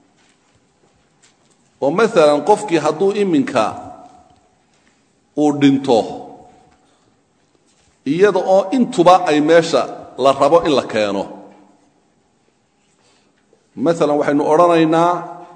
oo maalan qofkii hadduu iminka uu dhinto iyada oo intuba ay meesha la rabo in la keeno maalan waxaynu odhanaynaa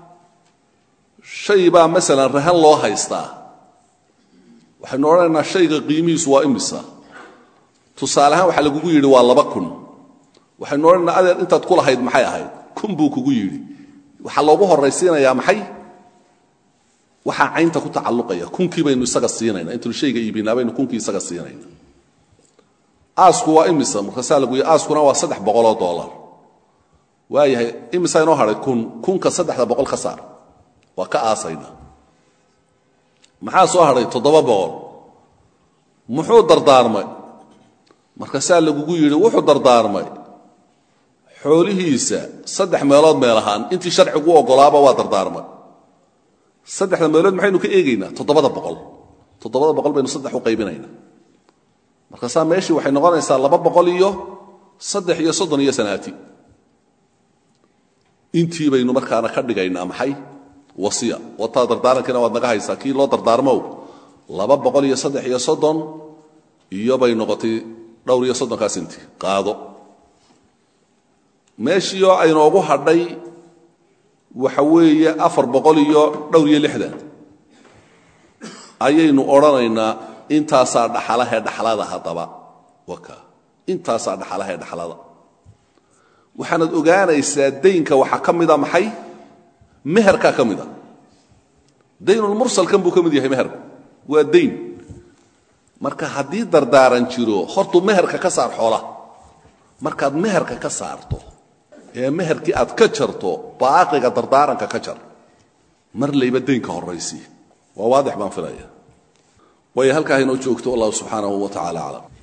shay baa masalan rahan loo haystaa waxaynu odhanaynaa shayga qiimihiisu waa imisa tusaale ahaan waxaa lagugu yidhi waa laba kun waxaynu odhanaynaa adeer intaad ku lahayd maxay ahayd kun buu kugu yidhi waxaa loogu horraysiinayaa maxay waxaa caynta ku tacalluqaya kunkii baynu isaga siinayna intaynu shayga iibinaa baynu kunkii isaga siinayna aasku waa imisa markaasaa lagu yidhi aaskuna waa saddex boqoloo dollar waayahay imisaa inoo hadhay kun kunka saddexda boqol ka saar waa ka aasayna maxaa soo hadhay toddoba boqol muxuu dardaarmay markaasaa lagugu yidhi wuxuu dardaarmay xoolihiisa saddex meelood meel ahaan intii sharcigu u oggolaaba waa dardaarmay saddexda meelood maxaynu ka eegaynaa toddobada boqol toddobada boqol baynu saddex u qaybinaynaa markaasaa meeshii waxay noqonaysaa laba boqol iyo saddex iyo soddon iyo sanaati intii baynu markaana ka dhigaynaa maxay wasiya wataa dardaarankiina waad naga haysaa kii loo dardaarmow laba boqol iyo saddex iyo soddon iyo bay noqotay dhowr iyo soddonkaa sinti qaado meeshiioo aynoogu hadhay waxa weeye afar boqol iyo dhowr iyo lixdan ayaynu odhanaynaa intaasaa dhaxalahee dhaxlada haddaba waka intaasaa dhaxalahee dhaxlada waxaanad ogaanaysaa daynka waxaa ka mida maxay meherkaa ka mida daynulmursalkan buu ka mid yahay meherku waa dayn marka haddii dardaaran jiro hortuu meherka ka saar xoola markaad meherka ka saarto ee meherkii aad ka jarto baaqiga dardaaranka ka jar mar layba daynka horraysi waa waadix baan filaya waayo halkaa inoo joogto wallahu subxaanahu wa tacala aclam